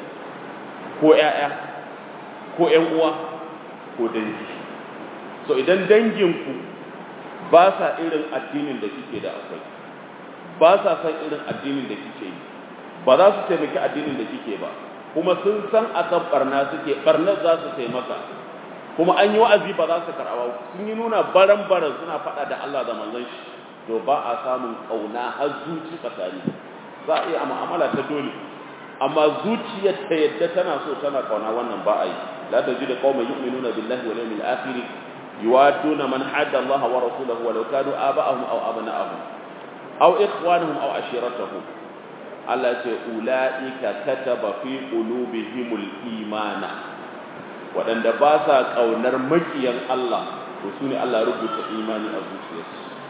ko ƴaƴa ko ƴan uwa ko dangi so idan danginku ba sa irin addinin da kike da akwai ba sa san irin addinin da kike yi ba za su taimaki addinin da kike ba kuma sun san akan barna suke barnar za su taimaka kuma an yi wa'azi ba za su karɓa sun yi nuna baran baran suna faɗa da Allah da manzon shi to ba a samun kauna har zuci tsakani za a iya mu'amala ta dole amma zuciyar ta yadda tana so tana kauna wannan ba a yi la tajidu qauman yu'minuna billahi wal yawmil akhir يوادون من حد الله ورسوله ولو كانوا آباءهم أو أبناءهم أو إخوانهم أو عشيرتهم الله أولئك كتب في قلوبهم الإيمان وأن باسا قونر مكيا الله وسوني الله ربط إيماني أبوسيس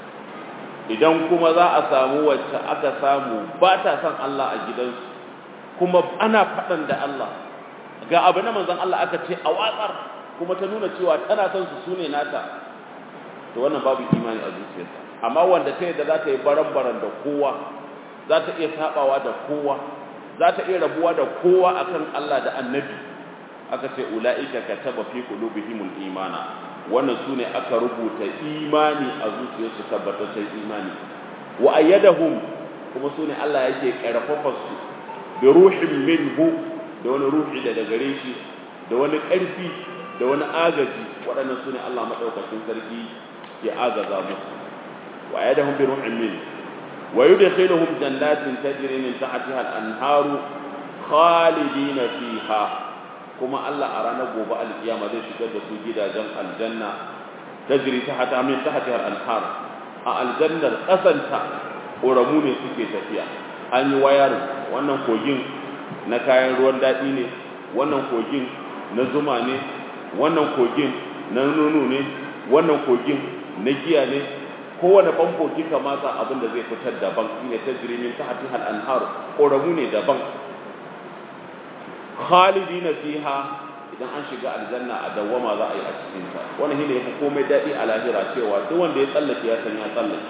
idan kuma za a samu wacce aka samu ba ta son Allah a gidansu kuma ana faɗan da Allah ga abu na manzon Allah aka ce a watsar kuma ta nuna cewa tana son su sune nata to wannan babu imani a zuciyarta amma wanda ta yadda za ta yi baran-baran da kowa za ta iya sabawa da kowa za ta iya rabuwa da kowa akan Allah da annabi aka ce ula'ika kataba fi qulubihimul imana wannan sune aka rubuta imani a zuciyarsu tabbataccen imani wa ayyadahum kuma sune Allah yake karfafa su bi ruhin minhu da wani ruhi da daga gare shi da wani ƙarfi da wani agaji waɗannan su ne Allah maɗaukakin sarki ya agaza musu wa ya da hun bin ruhin min wa yi da kai da hun jannatin ta jiri min ta hati al'anharu khalidina fiha kuma Allah a ranar gobe alkiyama zai shigar da su gidajen aljanna ta jiri ta hata min ta hati al'anhar a aljannar ƙasanta ƙoramu ne suke tafiya an yi wayarin wannan kogin na kayan ruwan daɗi ne wannan kogin na zuma ne wannan kogin na nono ne wannan kogin na giya ne kowane famfo kika matsa abin da zai fitar daban shine tajrimin tahti hal anhar koramu ne daban khalidina fiha idan an shiga aljanna a dawwama za a yi a cikin ta wannan shine yafi komai dadi a lahira cewa duk wanda ya tsallake ya san ya tsallake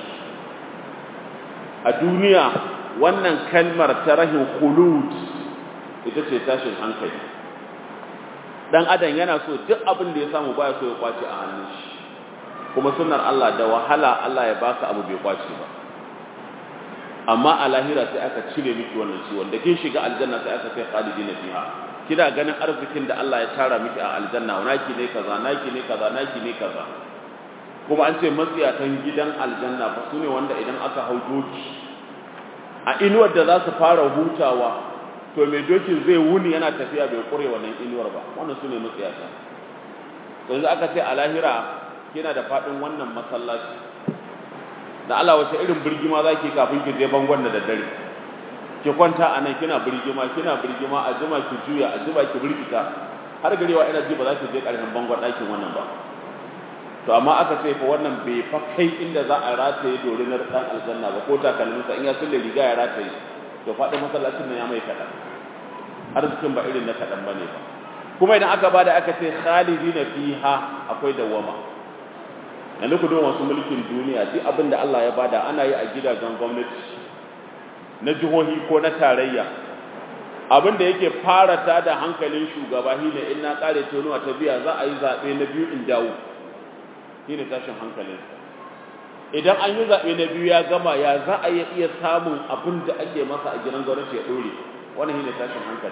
a duniya wannan kalmar ta rahin khulud ita ce tashin hankali dan adam yana so duk abin da ya samu baya so ya kwace a hannun shi kuma sunnar Allah da wahala Allah ya baka abu bai kwace ba amma a lahira sai aka cire miki wannan ciwon da kin shiga aljanna sai aka kai khalidina fiha kina ganin arzikin da Allah ya tara miki a aljanna naki ne kaza naki ne kaza naki ne kaza kuma an ce matsiyatan gidan aljanna ba sune wanda idan aka hau doki a inuwar da za su fara hutawa to mai dokin zai wuni yana tafiya bai kure wannan inuwar ba wannan su ne matsiyata yanzu aka ce a lahira kina da faɗin wannan masallaci da Allah wace irin birgima za ki kafin ki je bangon da daddare ki kwanta a nan kina birgima kina birgima a jima ki juya a jima ki birgita har garewa ina ji ba za ki je ƙarshen bangon ɗakin wannan ba to amma aka ce fa wannan bai fa kai inda za a rataye dorinar ɗan aljanna ba ko takalminsa in ya sulle riga ya rataye to faɗin masallacin nan ya mai kaɗan arzikin ba irin na kaɗan ba ne ba kuma idan aka bada aka ce khalidi na fiha akwai dawama yanzu ku masu mulkin duniya duk abin da Allah ya bada ana yi a gidajen gwamnati na jihohi ko na tarayya abin da yake fara ta da hankalin shugaba shi ne in na ƙare tonuwa ta biya za a yi zaɓe na biyu in dawo shi ne tashin hankalinsa idan an yi zaɓe na biyu ya gama ya za a iya samun abin da ake masa a gidan gwamnati ya ɗore wannan shi ne tashin hankalinsa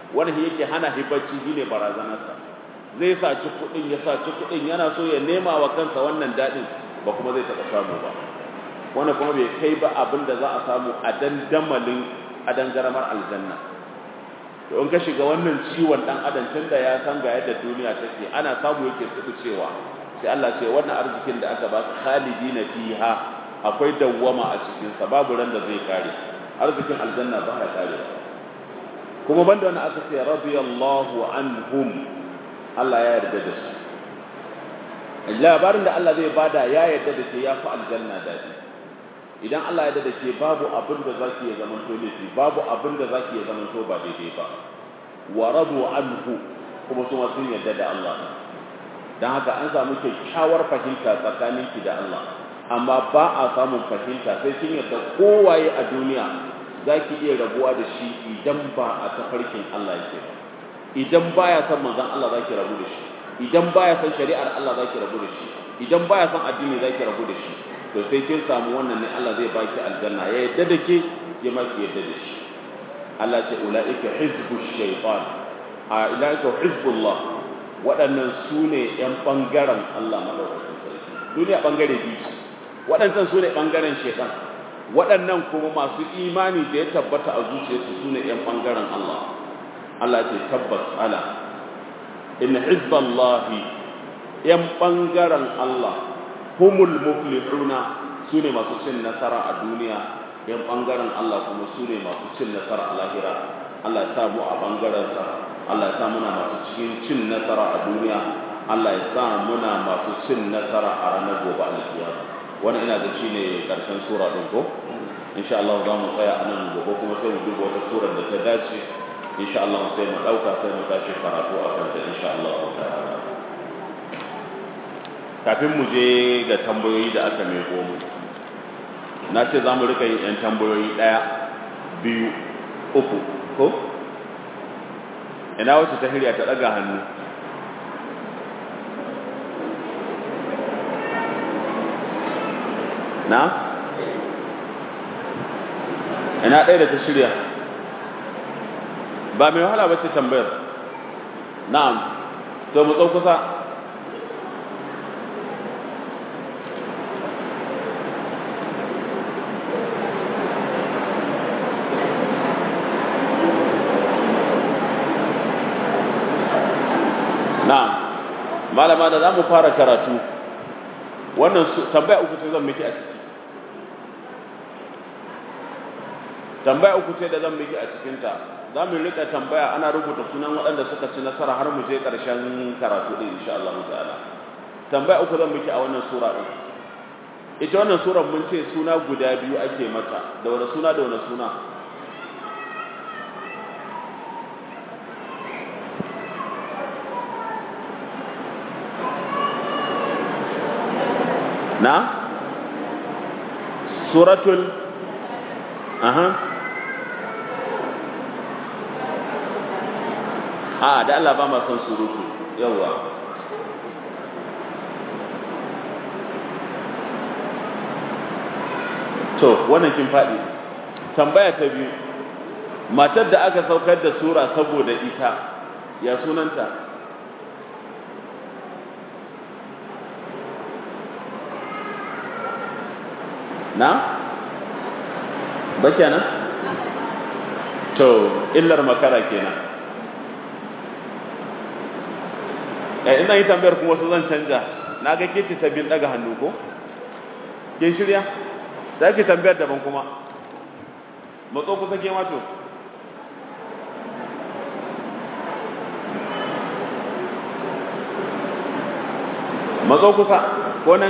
wani yake hana hibacci shine barazanarsa zai saci kuɗin ya saci kuɗin yana so ya nema wa kansa wannan daɗin ba kuma zai taɓa samu ba wani kuma bai kai ba abin da za a samu a dandamalin a dangaramar aljanna to in ka shiga wannan ciwon ɗan adam tun da ya san ga yadda duniya take ana samu yake tsibi cewa sai Allah ce wannan arzikin da aka ba su khalidina fiha akwai dawwama a cikin sa babu ran da zai kare arzikin aljanna ba ya kare kuma banda wannan aka ce radiyallahu anhum Allah ya yarda da su labarin da Allah zai bada ya yarda da ke ya fi aljanna daɗi idan Allah ya yarda da ke babu abin da zaki ya zama to laifi babu abin da zaki ya zama to ba daidai ba wa radu anhu kuma su sun yarda da Allah dan haka an samu kyakkyawar fahimta tsakaninki da Allah amma ba a samun fahimta sai kin yarda kowaye a duniya zaki iya rabuwa da shi idan ba a tafarkin Allah yake ba idan baya son manzon Allah zaki rabu da shi idan baya son shari'ar Allah zaki rabu da shi idan baya son addini zaki rabu da shi to sai kin samu wannan ne Allah zai baki aljanna ya yadda da ke ya ma ki yadda da shi Allah ce ulaika hizbu shaytan a ulaika hizbullah waɗannan su ne ƴan ɓangaren Allah madaukakin sarki duniya ɓangare biyu waɗancan su ne ɓangaren shaytan waɗannan kuma masu imani da ya tabbata a zuciyarsu su ne ƴan ɓangaren Allah Allah ce tabbas ala in hizballahi yan bangaren Allah humul muflihuna sune masu cin nasara a duniya yan bangaren Allah kuma sune masu cin nasara a lahira Allah ya sa mu a bangaren sa Allah ya sa muna masu cikin cin nasara a duniya Allah ya sa muna masu cin nasara a ranar gobe alkiyama wannan ina ga shine karshen sura din ko insha Allah za mu tsaya anan gobe kuma sai mu duba wata sura da ta dace insha Allah sai mu dauka sai mu tashi karatu a kan ta insha Allah ta'ala kafin mu je ga tambayoyi da aka mai mu na ce za mu rika yin yan tambayoyi ɗaya biyu uku ko ina wacce ta hirya ta ɗaga hannu na ina ɗaya da ta shirya ba mai wahala ba ce tambayar na'am to mu tsau kusa na'am malama da za mu fara karatu wannan tambaya uku ce zan miki a ciki tambaya uku ce da zan miki a cikinta za mu rika tambaya ana rubuta sunan waɗanda suka ci nasara har mu je ƙarshen karatu ɗin insha Allah ta'ala tambaya uku zan miki a wannan sura ɗin ita wannan sura mun ce suna guda biyu ake mata da wani suna da wani suna na suratul aha a da Allah ba ma son surutu yawa to wannan kin faɗi tambaya ta biyu matar da aka saukar da sura saboda ita ya sunanta na ba kenan to illar makara kenan eh ina yi tambayar kuma wasu zan canja na ga ke sabbin daga hannu ko kin shirya za ki tambayar daban kuma matso kusa ke mato matso kusa ko nan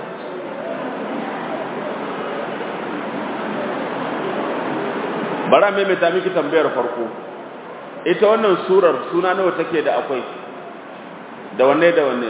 bara maimaita miki tambayar farko ita wannan surar suna nawa take da akwai da wanne da wanne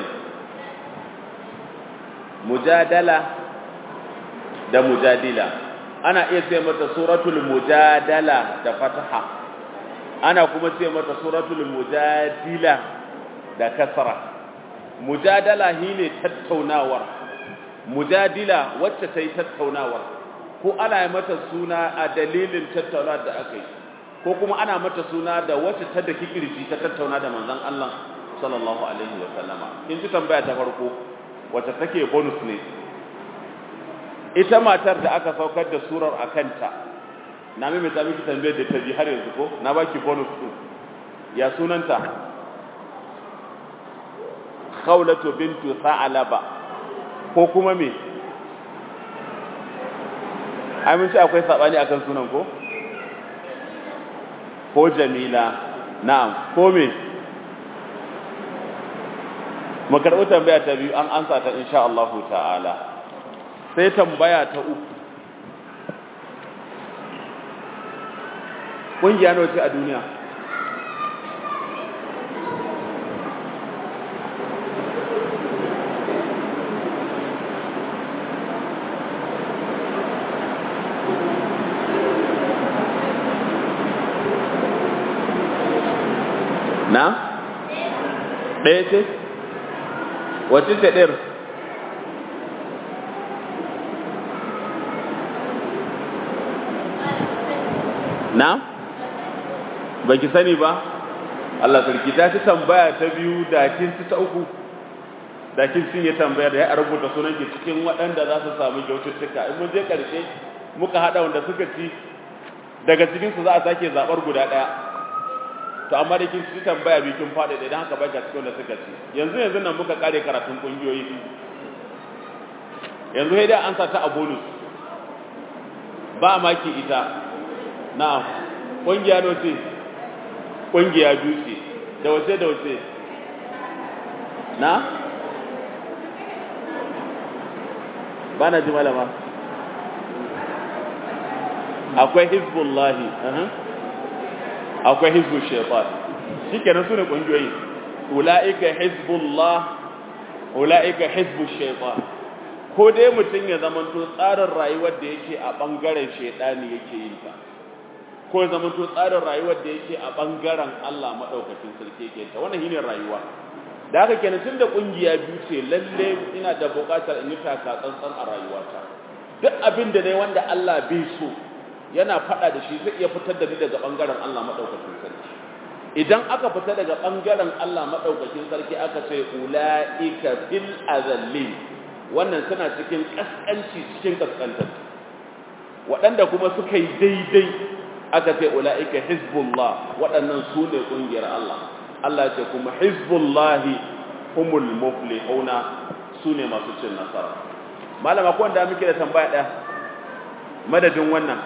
mujadala da mujadila ana iya ce mata suratul mujadala da fataha ana kuma ce mata suratul mujadila da kasra mujadala shine tattaunawar mujadila wacce ta yi tattaunawar ko ana yi mata suna a dalilin tattaunawar da aka yi ko kuma ana mata suna da wacce ta da kikirji ta tattauna da manzon Allah sallallahu alaihi wa sallama kin ji tambaya ta farko wacce take bonus ne ita matar da aka saukar da surar akanta na mai ta miki tambayar da ta ji har yanzu ko na baki bonus din ya sunanta khawlatu bintu sa'alaba ko kuma me amince akwai sabani akan sunan ko ko jamila na'am ko me mu karɓi tambaya ta biyu an ansa ta insha Allah ta'ala sai tambaya ta uku ƙungiya nawa ce a duniya na ɗaya ce wacce ce ɗayar na baki sani ba Allah sarki ta ci tambaya ta biyu da kin ci ta uku da kin cinye tambaya da ya rubuta sunan ki cikin waɗanda za su samu kyaututtuka in mun je ƙarshe muka haɗa wanda suka ci daga cikin su za a sake zaɓar guda ɗaya to amma da kin ci tambaya biyu kin faɗi idan haka baki cikin wanda suka ci yanzu yanzu nan muka kare karatun ƙungiyoyi yanzu sai dai an sa ta a bonus ba maki ita na'am ƙungiya no ce ƙungiya biyu ce da wace da wace na ba na ji malama akwai hizbullahi akwai hizbul shaitan shikenan su ne ƙungiyoyi ula'ika hizbullah ula'ika hizbul shaitan ko dai mutum ya zamanto tsarin rayuwar da yake a ɓangaren shaidani yake yin ta ko ya zamanto tsarin rayuwar da yake a ɓangaren Allah maɗaukacin sarki yake ta wannan shine rayuwa da haka kenan tun da ƙungiya biyu ce lalle ina da buƙatar in yi taka tsantsan a rayuwata duk abin da ne wanda Allah bai so yana faɗa da shi zai iya fitar da ni daga ɓangaren Allah maɗaukacin sarki idan aka fita daga ɓangaren Allah maɗaukacin sarki aka ce ula'ika fil azallin wannan suna cikin ƙasƙanci cikin ƙasƙantar waɗanda kuma suka yi daidai aka ce ula'ika hizbullah waɗannan su ne ƙungiyar Allah Allah ce kuma hizbullahi humul muflihuna su ne masu cin nasara malama ko wanda muke da tambaya ɗaya madadin wannan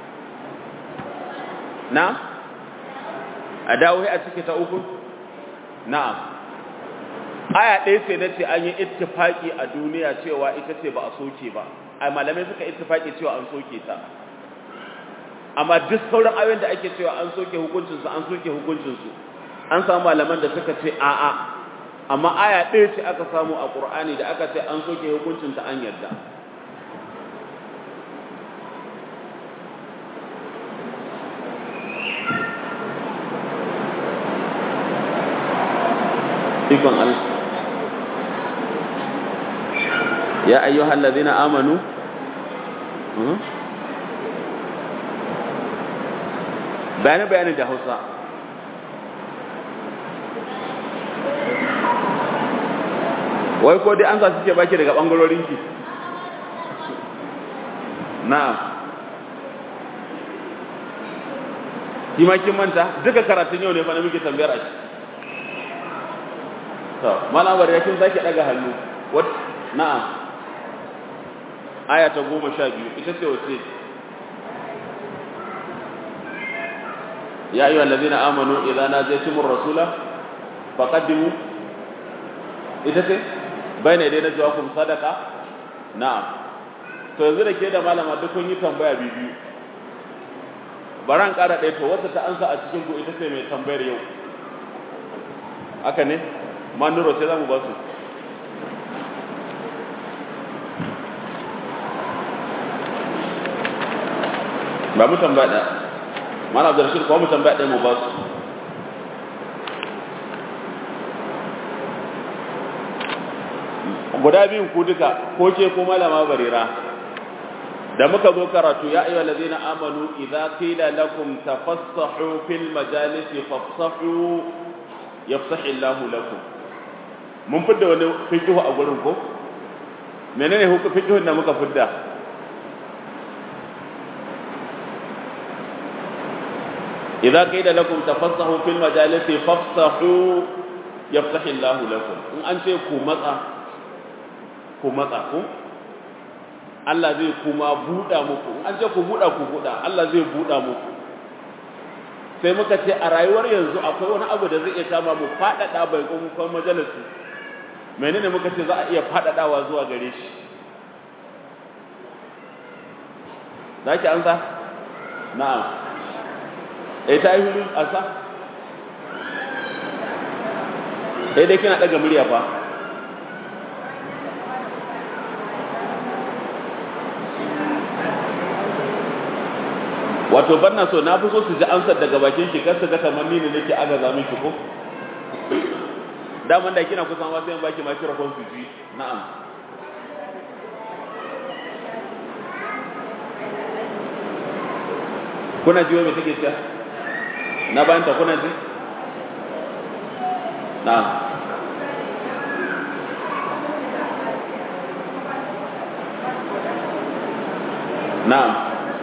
na a dawo a cike ta uku na'am aya ɗaya ce na ce an yi ittifaki a duniya cewa ita ce ba a soke ba a malamai suka ittifaki cewa an soke ta amma duk sauran ayoyin da ake cewa an soke hukuncinsu an soke hukuncinsu an samu malaman da suka ce a'a amma aya ɗaya ce aka samu a ƙur'ani da aka ce an soke hukuncinta an yarda ikon Allah ya ayyuhal ladina amanu bayanin bayanin da Hausa wai ko dai an sa suke baki daga bangarorin ki na'am ki ma kin manta duka karatun yau ne fa na muke tambayar a shi to malamar ya kin sake daga hannu what na'am aya ta 12 ita ce wace ya ayyuhal ladina amanu idza najaytumur rasula faqaddimu ita ce bayna dai najwakum sadaqa na'am to yanzu da ke da malama duk kun yi tambaya biyu baran ƙara ɗaya to wata ta ansa a cikin ku ita ce mai tambayar yau haka ne manuro sai za mu ba su ba mu tambaya ɗaya mana abdurrashid kuma mu tambaya ɗaya mu ba su guda biyun ku duka ko ke ko malama barira da muka zo karatu ya ayyuhal ladina amanu idza qila lakum tafassahu fil majalisi fafsahu yafsahu Allahu lakum mun fidda wani fiqhu a gurin ko menene hukum fiqhun da muka fidda idza qila lakum tafassahu fil majalisi fafsahu yafsahu Allahu lakum in an ce ku matsa ku matsa ku Allah zai kuma buɗa muku an ce ku buɗa ku buɗa Allah zai buɗa muku sai muka ce a rayuwar yanzu akwai wani abu da zai iya kama mu faɗaɗa bai kuma majalisi menene muka ce za a iya faɗaɗawa zuwa gare shi za ki amsa na'am eh ta yi hulu asa eh dai kina ɗaga murya fa wato banna so na fi so su ji amsar daga bakin ki kar su ga kamar ni ne nake agaza miki ko daman da kina kusan wasu yan baki microphone su ji na'am kuna ji me take cewa na bayan ta kuna ji na'am na'am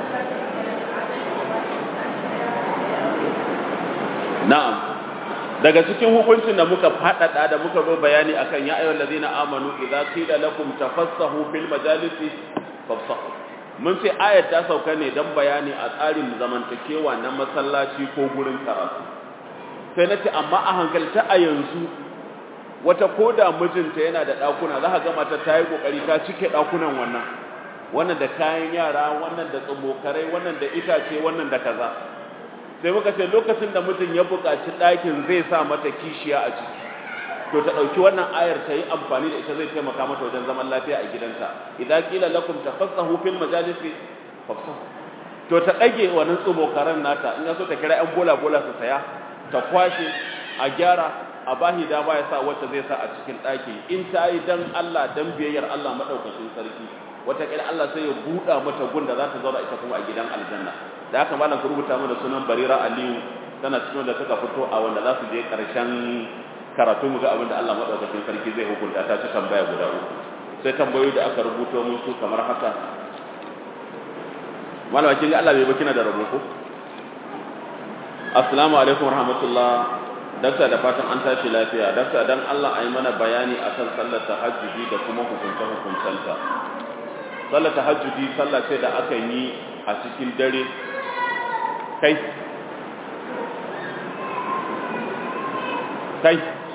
na'am daga cikin hukuncin da muka faɗaɗa da muka zo bayani akan ya ayyuhal ladina amanu idza qila lakum tafassahu fil majalisi fafsahu mun ce ayat ta sauka ne dan bayani a tsarin zamantakewa na masallaci ko gurin karatu sai na ce amma a hankalta a yanzu wata koda mijinta yana da ɗakuna za ka ga mata ta yi ƙoƙari ta cike ɗakunan wannan wannan da kayan yara wannan da tsumokarai wannan da itace wannan da kaza sai muka ce lokacin da mutum ya buƙaci ɗakin zai sa mata kishiya a ciki to ta ɗauki wannan ayar ta yi amfani da ita zai taimaka mata wajen zaman lafiya a gidanta idan kila lakum tafassahu fil majalisi fafsahu to ta ɗage wannan tsumokaran nata in ya so ta kira ƴan bola bola su saya ta kwashe a gyara a bahi dama ya sa wacce zai sa a cikin ɗaki in ta yi dan Allah dan biyayyar Allah maɗaukacin sarki wataƙila Allah sai ya buɗa mata gun da za ta zauna ita kuma a gidan aljanna da haka malam ku rubuta mana sunan Barira Aliyu tana cikin da suka fito a wanda za su je ƙarshen karatu mu ga abin da Allah maɗaukacin sarki zai hukunta ta ci tambaya guda uku sai tambayoyi da aka rubuto mun su kamar haka malama kin ga Allah bai baki na da rabo ko assalamu alaikum warahmatullah dakta da fatan an tashi lafiya dakta dan Allah ayi mana bayani akan sallar tahajjudi da kuma hukunta hukuntanta sallar tahajjudi sallah ce da aka yi a cikin dare kai kai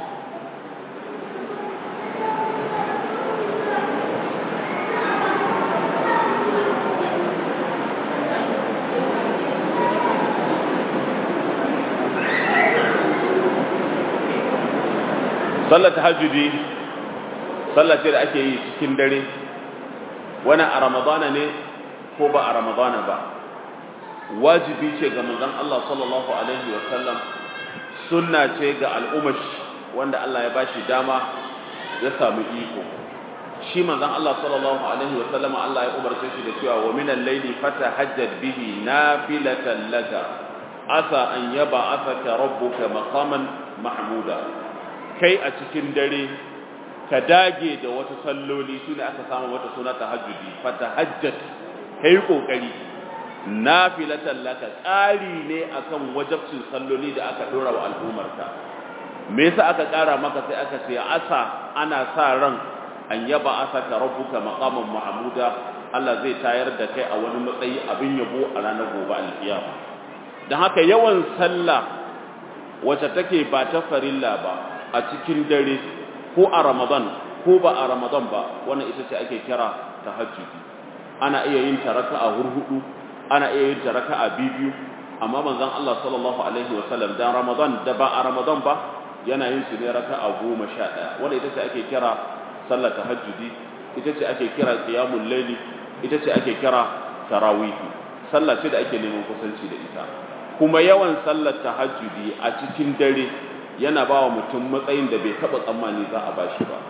sallar tahajjudi sallar ce da ake yi cikin dare wani a ramadana ne ko ba a ramadana ba wajibi ce ga manzon Allah sallallahu alaihi wa sallam sunna ce ga al'ummar wanda Allah ya bashi dama ya samu iko shi manzon Allah sallallahu alaihi wa sallam Allah ya umarce shi da cewa wa minal layli fatahajjad bihi nafilatan laka asa an yab'athaka rabbuka maqaman mahmuda kai a cikin dare ka dage da wata salloli su ne aka samu wata suna tahajjudi fatahajjat kai kokari nafilatan laka ƙari ne akan wajabcin salloli da aka dora wa al'ummarka me yasa aka ƙara maka sai aka ce asa ana sa ran an yaba asaka rabbuka maqaman mahmuda Allah zai tayar da kai a wani matsayi abin yabo a ranar gobe alkiyama dan haka yawan sallah wacce take ba ta farilla ba a cikin dare ko a Ramadan ko ba a Ramadan ba wannan ita ce ake kira tahajjudi ana iya yin ta raka'a hurhudu ana iya yin ta raka'a biyu amma manzon Allah sallallahu alaihi wasallam dan Ramadan da ba a Ramadan ba yana yin su ne raka'a 11 wanda ita ce ake kira sallar tahajjudi ita ce ake kira qiyamul layli ita ce ake kira tarawih sallah ce da ake neman kusanci da ita kuma yawan sallar tahajjudi a cikin dare yana ba wa mutum matsayin da bai taɓa tsammani za a ba shi ba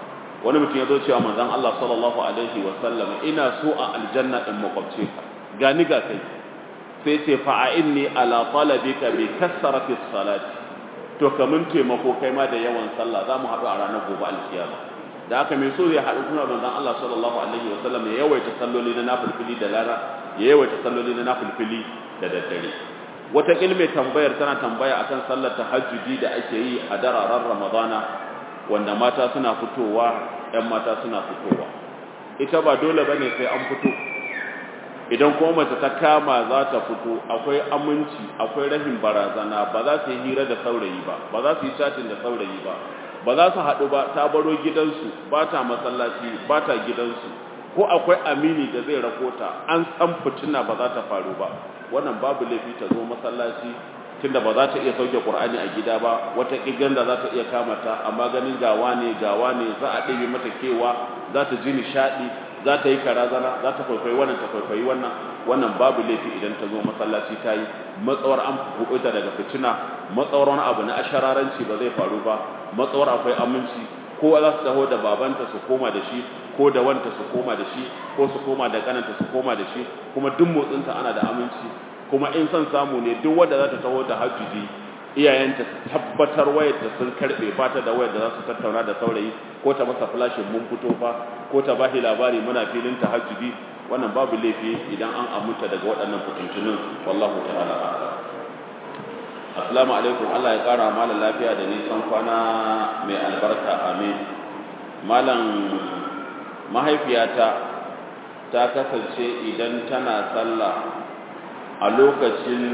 wani mutum ya zo cewa manzon Allah sallallahu alaihi wa sallam ina so a aljanna in makwabce ka gani ga kai sai ce fa'inni ala talabika bi kasrati salati to kamun taimako kai ma da yawan sallah za mu haɗu a ranar gobe alkiyama da aka mai so ya haɗu kuma manzon Allah sallallahu alaihi wa sallam ya yawaita salloli na nafilfili da lara ya yawaita salloli na nafilfili da daddare wata ilmi tambayar tana tambaya akan sallar tahajjudi da ake yi a dararen ramadana wanda mata suna fitowa ƴan mata suna fitowa ita ba dole bane sai an fito idan kuma mace ta kama za ta fito akwai aminci akwai rahin barazana ba za su yi hira da saurayi ba ba za su yi chatting da saurayi ba ba za su haɗu ba ta baro gidansu ba ta masallaci ba ta gidansu ko akwai amini da zai rakota an san fitina ba za ta faru ba wannan babu laifi ta zo masallaci tunda ba za ta iya sauke Qur'ani a gida ba wata kigan da za ta iya kama ta amma ganin gawa ne gawa ne za a ɗebe mata kewa za ta ji nishaɗi za ta yi karazana za ta kwaikwayi wannan ta kwaikwayi wannan wannan babu laifi idan ta zo masallaci ta yi matsawar an kuɓuta daga fitina matsawar wani abu na ashararanci ba zai faru ba matsawar akwai aminci ko za su taho da babanta su koma da shi ko da wanta su koma da shi ko su koma da kananta su koma da shi kuma duk motsinta ana da aminci kuma in son samu ne duk wanda za ta taho da hajjuji iyayenta su tabbatar wayar da sun karbe ba ta da wayar da za su tattauna da saurayi ko ta masa flashin mun fito fa ko ta bashi labari muna filin tahajjudi wannan babu laifi idan an aminta daga waɗannan fitintunin wallahu ta'ala assalamu alaikum Allah ya kara malam lafiya da nisan kwana mai albarka amin malam mahaifiyata ta kasance idan tana sallah a lokacin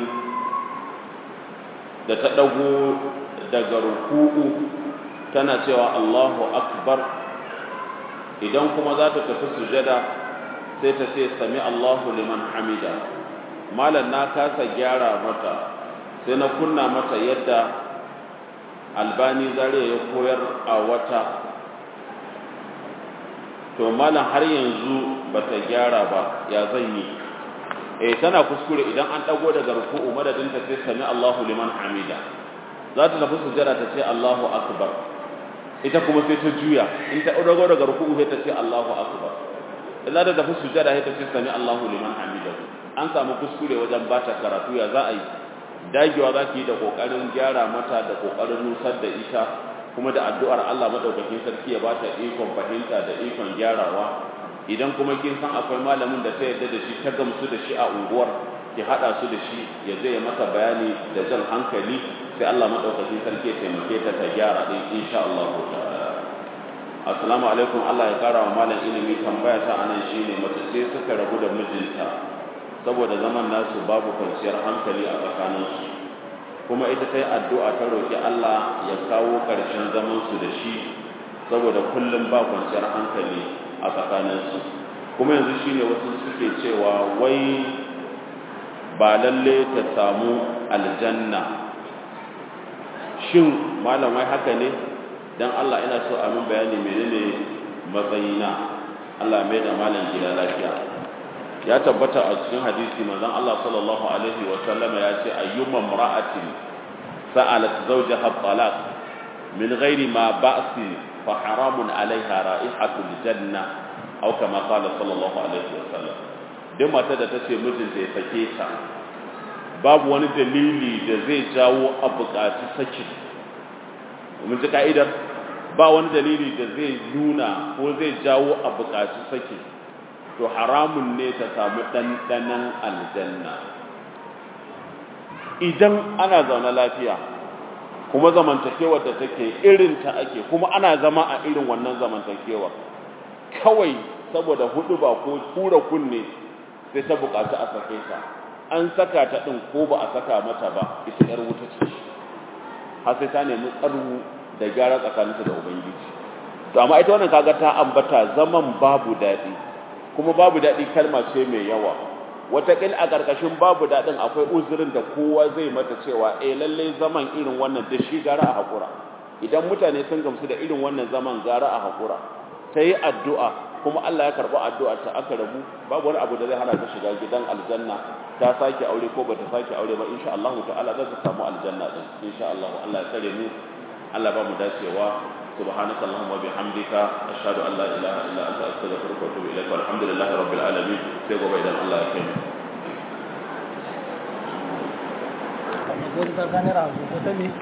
da ta ɗago daga ruku'u tana cewa Allahu akbar idan kuma za ta tafi sujada sai ta ce sami Allahu liman hamida malam na kasa gyara mata sai na kunna mata yadda albani zariya ya koyar a wata to malam har yanzu bata gyara ba ya zan yi eh tana kuskure idan an dago daga ruku'u madadin ta sai sami Allahu liman hamida za ta tafi sujada ta ce Allahu akbar ita kuma sai ta juya in ta dago daga ruku'u sai ta ce Allahu akbar idan ta tafi sujada sai ta ce sami Allahu liman hamida an samu kuskure wajen bata karatu ya za a yi dagewa za ki yi da kokarin gyara mata da kokarin nusar da ita kuma da addu'ar Allah madaukakin sarki ya bata ikon fahimta da ikon gyarawa idan kuma kin san akwai malamin da ta yarda da shi ta gamsu da shi a unguwar ki hada su da shi ya zai masa bayani da jan hankali sai Allah madaukakin sarki ya taimake ta ta gyara din insha Allah ta'ala assalamu alaikum Allah ya kara wa malam ilimi tambaya ta anan shine mace sai suka rabu da mijinta saboda zaman nasu babu kwanciyar hankali a tsakaninsu kuma ita ta yi addu'a ta roƙi Allah ya kawo ƙarshen zamansu da shi saboda kullum ba kwanciyar hankali a tsakaninsu kuma yanzu shi ne wasu suke cewa wai ba lalle ta samu aljanna shin malam wai haka ne don Allah ina so a min bayani menene matsayina Allah mai da malam gida lafiya ya tabbata a cikin hadisi manzon Allah sallallahu alaihi wa sallama ya ce ayyuma imra'atin sa'alat zawjaha talaq min ghairi ma ba'si fa haramun 'alayha ra'ihatul janna aw kama qala sallallahu alaihi wa sallam duk mata da tace mijinta ya sake ta babu wani dalili da zai jawo a buƙaci saki mun ji ka'idar ba wani dalili da zai nuna ko zai jawo a buƙaci saki to haramun ne ta samu ɗanɗanon aljanna idan ana zaune lafiya kuma zamantakewar da take irin ta ake kuma ana zama a irin wannan zamantakewar kawai saboda hudu ba ko tura kunne sai ta buƙaci a sake ta an saka ta ɗin ko ba a saka mata ba ita ‘yar wuta ce har sai ta nemi tsarwu da gyara tsakaninta da ubangiji to amma ita wannan kaga ta ambata zaman babu daɗi kuma babu daɗi kalma ce mai yawa wataƙil a ƙarƙashin babu daɗin akwai uzurin da kowa zai mata cewa eh lallai zaman irin wannan da shi gara a haƙura idan mutane sun gamsu da irin wannan zaman gara a haƙura ta yi addu'a kuma Allah ya karɓi addu'a ta aka rabu babu wani abu da zai hana ta shiga gidan aljanna ta sake aure ko bata sake aure ba insha Allah ta'ala za ta samu aljanna din insha Allah Allah ya kare mu Allah ba mu dacewa سبحانك اللهم وبحمدك أشهد أن لا إله إلا أنت أستغفرك وأتوب إليك والحمد لله رب العالمين سيقوا بإذن الله يكرم Gurka kanira, ko ta